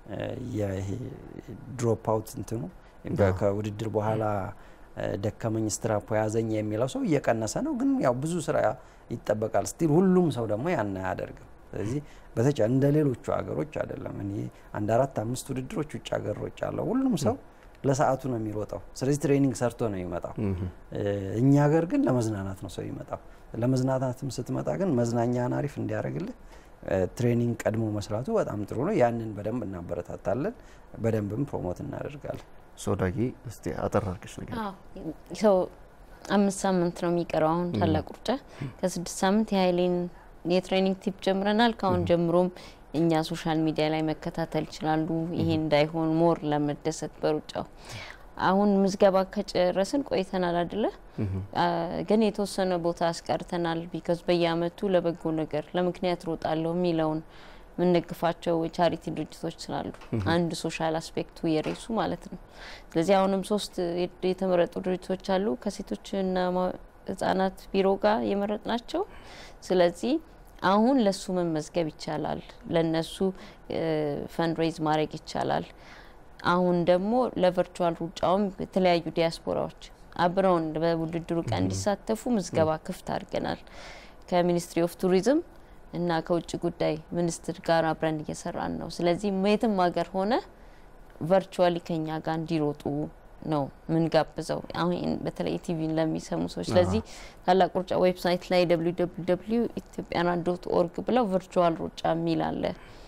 F: ድሮፕ አውት እንትኑ ከውድድር በኋላ ደከመኝ ስትራፖ ያዘኝ የሚለው ሰው እየቀነሰ ነው። ግን ያው ብዙ ስራ ይጠበቃል። ስቲል ሁሉም ሰው ደግሞ ያን አያደርግም። ስለዚህ በተቻ እንደ ሌሎቹ ሀገሮች አይደለም። እኔ አንድ አራት አምስት ውድድሮች ውጭ ሀገሮች አለው። ሁሉም ሰው ለሰዓቱ ነው የሚሮጠው። ስለዚህ ትሬኒንግ ሰርቶ ነው የሚመጣው። እኛ ሀገር ግን ለመዝናናት ነው ሰው ይመጣው። ለመዝናናትም ስትመጣ ግን መዝናኛን አሪፍ እንዲያደርግልህ ትሬኒንግ ቀድሞ መስራቱ በጣም ጥሩ ነው። ያንን በደንብ እናበረታታለን፣ በደንብም ፕሮሞት እናደርጋለን።
A: ሶዳጊ እስቲ አጠር አድርገሽ ነገር
B: ሰው አምስት ሳምንት ነው የሚቀረው አሁን ታላቅ ሩጫ ከስድስት ሳምንት የሀይሌን የትሬኒንግ ቲፕ ጀምረናል። ከአሁን ጀምሮም እኛ ሶሻል ሚዲያ ላይ መከታተል ይችላሉ። ይሄ እንዳይሆን ሞር ለመደሰት በሩጫው አሁን ምዝገባ ከጨረስን ቆይተናል አደለ? ግን የተወሰነ ቦታ አስቀርተናል። ቢካዝ በየአመቱ ለበጎ ነገር ለምክንያት ሮጣለሁ የሚለውን የምንደግፋቸው የቻሪቲ ድርጅቶች ስላሉ አንድ ሶሻል አስፔክቱ የሬሱ ማለት ነው። ስለዚህ አሁንም ሶስት የተመረጡ ድርጅቶች አሉ ከሴቶችና ህጻናት ቢሮ ጋር የመረጥ ናቸው። ስለዚህ አሁን ለሱ መመዝገብ ይቻላል፣ ለነሱ ፈንድሬዝ ማድረግ ይቻላል። አሁን ደግሞ ለቨርቹዋል ሩጫውም የተለያዩ ዲያስፖራዎች አብረውን በውድድሩ ቀን እንዲሳተፉ ምዝገባ ክፍት አድርገናል። ከሚኒስትሪ ኦፍ ቱሪዝም እና ከውጭ ጉዳይ ሚኒስትር ጋር አብረን እየሰራን ነው። ስለዚህ የትም ሀገር ሆነ ቨርቹዋሊ ከኛ ጋር እንዲሮጡ ነው ምንጋብዘው። አሁን በተለይ ቲቪን ለሚሰሙ ሰዎች። ስለዚህ ታላቅ ሩጫ ዌብሳይት ላይ ደብሊው ደብሊው ደብሊው ኢትዮጵያና ዶት ኦርግ ብለው ቨርቹዋል ሩጫ የሚል አለ።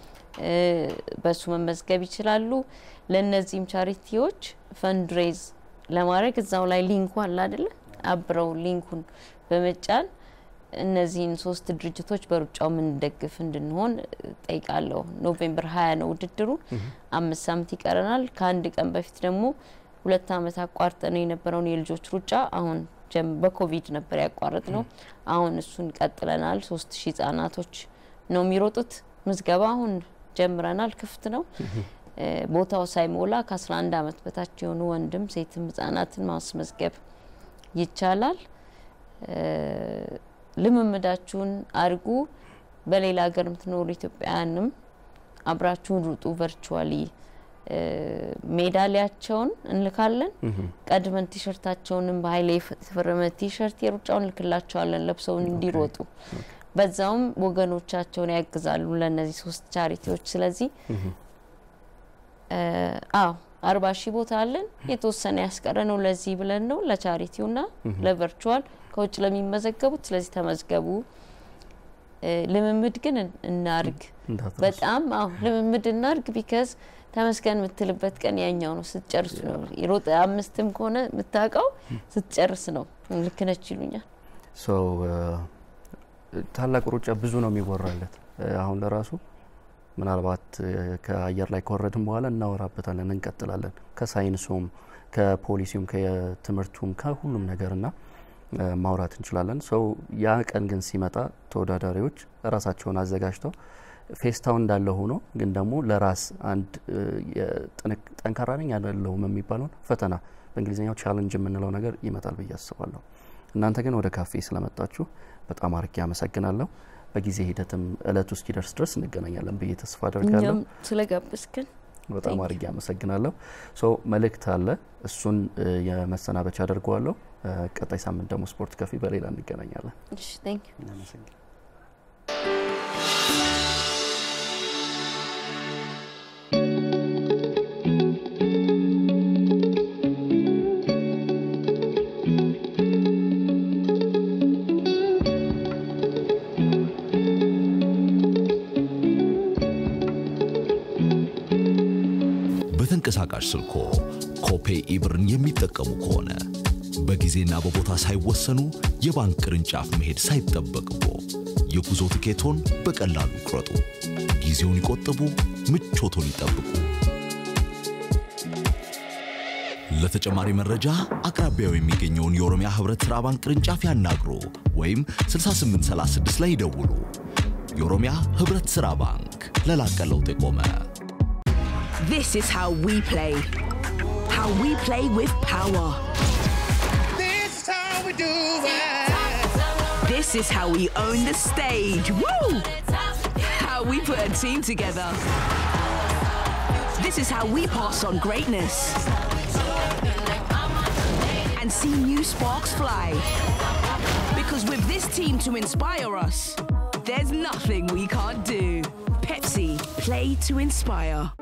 B: በሱ መመዝገብ ይችላሉ። ለእነዚህም ቻሪቲዎች ፈንድሬዝ ለማድረግ እዛው ላይ ሊንኩ አለ አይደለ? አብረው ሊንኩን በመጫን እነዚህን ሶስት ድርጅቶች በሩጫው የምንደግፍ እንድንሆን ጠይቃለሁ። ኖቬምበር ሀያ ነው ውድድሩ። አምስት ሳምንት ይቀረናል። ከአንድ ቀን በፊት ደግሞ ሁለት አመት አቋርጠ ነው የነበረውን የልጆች ሩጫ አሁን በኮቪድ ነበር ያቋረጥ ነው። አሁን እሱን ቀጥለናል። ሶስት ሺህ ህጻናቶች ነው የሚሮጡት። ምዝገባ አሁን ጀምረናል። ክፍት ነው። ቦታው ሳይሞላ ከ11 አመት በታች የሆኑ ወንድም ሴትም ህጻናትን ማስመዝገብ ይቻላል። ልምምዳችሁን አድርጉ። በሌላ ሀገር የምትኖሩ ኢትዮጵያውያንም አብራችሁን ሩጡ። ቨርቹዋሊ ሜዳሊያቸውን እንልካለን። ቀድመን ቲሸርታቸውንም በሀይሌ የተፈረመ ቲሸርት የሩጫውን እንልክላቸዋለን ለብሰው እንዲሮጡ በዛውም ወገኖቻቸውን ያግዛሉ ለእነዚህ ሶስት ቻሪቲዎች። ስለዚህ አዎ አርባ ሺህ ቦታ አለን። የተወሰነ ያስቀረ ነው ለዚህ ብለን ነው ለቻሪቲውና ለቨርቹዋል ከውጭ ለሚመዘገቡት። ስለዚህ ተመዝገቡ። ልምምድ ግን እናርግ።
A: እንዳትረሱ።
B: በጣም አዎ ልምምድ እናድርግ። ቢካዝ ተመስገን የምትልበት ቀን ያኛው ነው ስትጨርሱ ነው። ሮጥ አምስትም ከሆነ የምታውቀው ስትጨርስ ነው። ልክ ነች ይሉኛል።
A: ሶ ታላቁ ሩጫ ብዙ ነው የሚወራለት። አሁን ለራሱ ምናልባት ከአየር ላይ ከወረድን በኋላ እናወራበታለን፣ እንቀጥላለን። ከሳይንሱም፣ ከፖሊሲውም፣ ከትምህርቱም ከሁሉም ነገርና ማውራት እንችላለን። ሰው ያ ቀን ግን ሲመጣ ተወዳዳሪዎች ራሳቸውን አዘጋጅተው ፌስታው እንዳለ ሆኖ ግን ደግሞ ለራስ አንድ ጠንካራ ነኝ አይደለሁም የሚባለውን ፈተና በእንግሊዝኛው ቻለንጅ የምንለው ነገር ይመጣል ብዬ አስባለሁ። እናንተ ግን ወደ ካፌ ስለመጣችሁ በጣም አርጌ አመሰግናለሁ። በጊዜ ሂደትም እለቱ እስኪደርስ ድረስ እንገናኛለን ብዬ ተስፋ አደርጋለሁ።
B: እኛም ስለጋበዝክን
A: በጣም አርጌ አመሰግናለሁ። ሶ መልእክት አለ፣ እሱን የመሰናበቻ አድርገዋለሁ። ቀጣይ ሳምንት ደግሞ ስፖርት ከፊ በሌላ እንገናኛለን።
B: እሺ ቴንክ ዩ
F: እናመሰግናለን።
C: በተንቀሳቃሽ ስልኮ ኮፔ ኢብርን የሚጠቀሙ ከሆነ በጊዜና በቦታ ሳይወሰኑ የባንክ ቅርንጫፍ መሄድ ሳይጠበቅቦ የጉዞ ትኬቶን በቀላሉ ይቁረጡ። ጊዜውን ይቆጥቡ፣ ምቾቶን ይጠብቁ። ለተጨማሪ መረጃ አቅራቢያው የሚገኘውን የኦሮሚያ ህብረት ሥራ ባንክ ቅርንጫፍ ያናግሩ ወይም 6836 ላይ ይደውሉ። የኦሮሚያ ህብረት ሥራ ባንክ ለላቀ ለውጥ የቆመ
D: This is how we play. How we play with power.
E: This is how we do it.
D: This is how we own the stage. Woo! How we put a team together. This is how we pass on greatness. And see new sparks fly. Because with this team to inspire us, there's nothing we can't do. Pepsi, play to inspire.